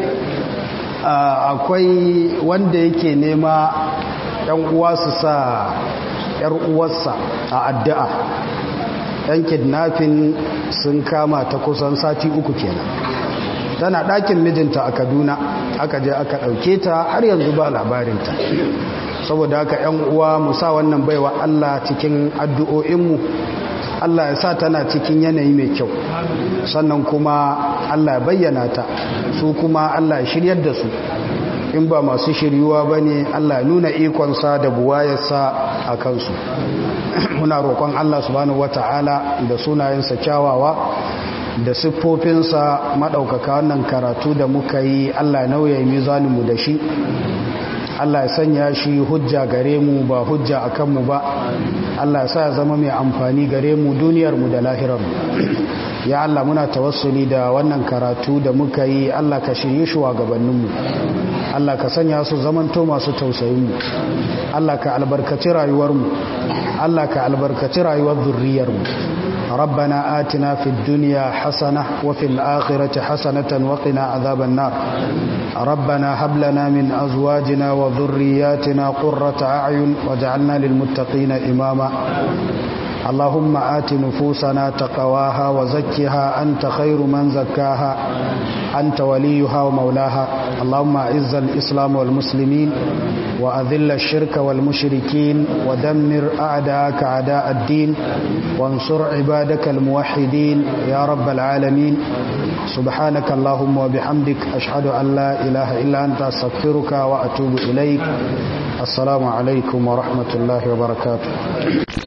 akwai wanda yake nema ‘yan uwa su sa ‘yar uwarsa a addu'a ‘yan kidnafin sun kama ta kusan sati uku kenan tana ɗakin mijinta a kaduna aka je aka ɗauke ta har yanzu ba labarinta saboda haka ‘yan uwa mu sa wannan baiwa Allah cikin addu'o'inmu Allah ya sa tana cikin yanayi mai kyau sannan kuma Allah ya bayyana ta su kuma Allah ya shiryar da su in ba masu shiryuwa ba ne Allah ya nuna ikonsa da buwayarsa a kansu muna roƙon Allah subhanahu wata'ala da sunayensa kyawawa da siffofinsa maɗaukaka wannan karatu da muka yi Allah nauya mizaninmu da shi Allah ya sanya shi hujja gare mu ba hujja a kanmu ba Allah ya sa ya zama mai amfani gare mu duniyarmu da lahirarmu ya Allah muna tawassuli da wannan karatu da muka yi Allah ka shirye shugabanninmu Allah ka sanya su zamanto masu tausayinmu Allah ka albarkaci rayuwarmu Allah ka albarkaci rayuwar zurriyarmu ربنا آتنا في الدنيا حسنة وفي الآخرة حسنة وقنا عذاب النار ربنا هب لنا من أزواجنا وذرياتنا قرة أعين وجعلنا للمتقين إماما اللهم آت نفوسنا تقواها وزكها أنت خير من زكاها أنت وليها ومولاها اللهم أعز الإسلام والمسلمين وأذل الشرك والمشركين ودمر أعداءك أعداء الدين وانصر عبادك الموحدين يا رب العالمين سبحانك اللهم وبحمدك أشهد أن لا إله إلا أنت أستغفرك وأتوب إليك السلام عليكم ورحمة الله وبركاته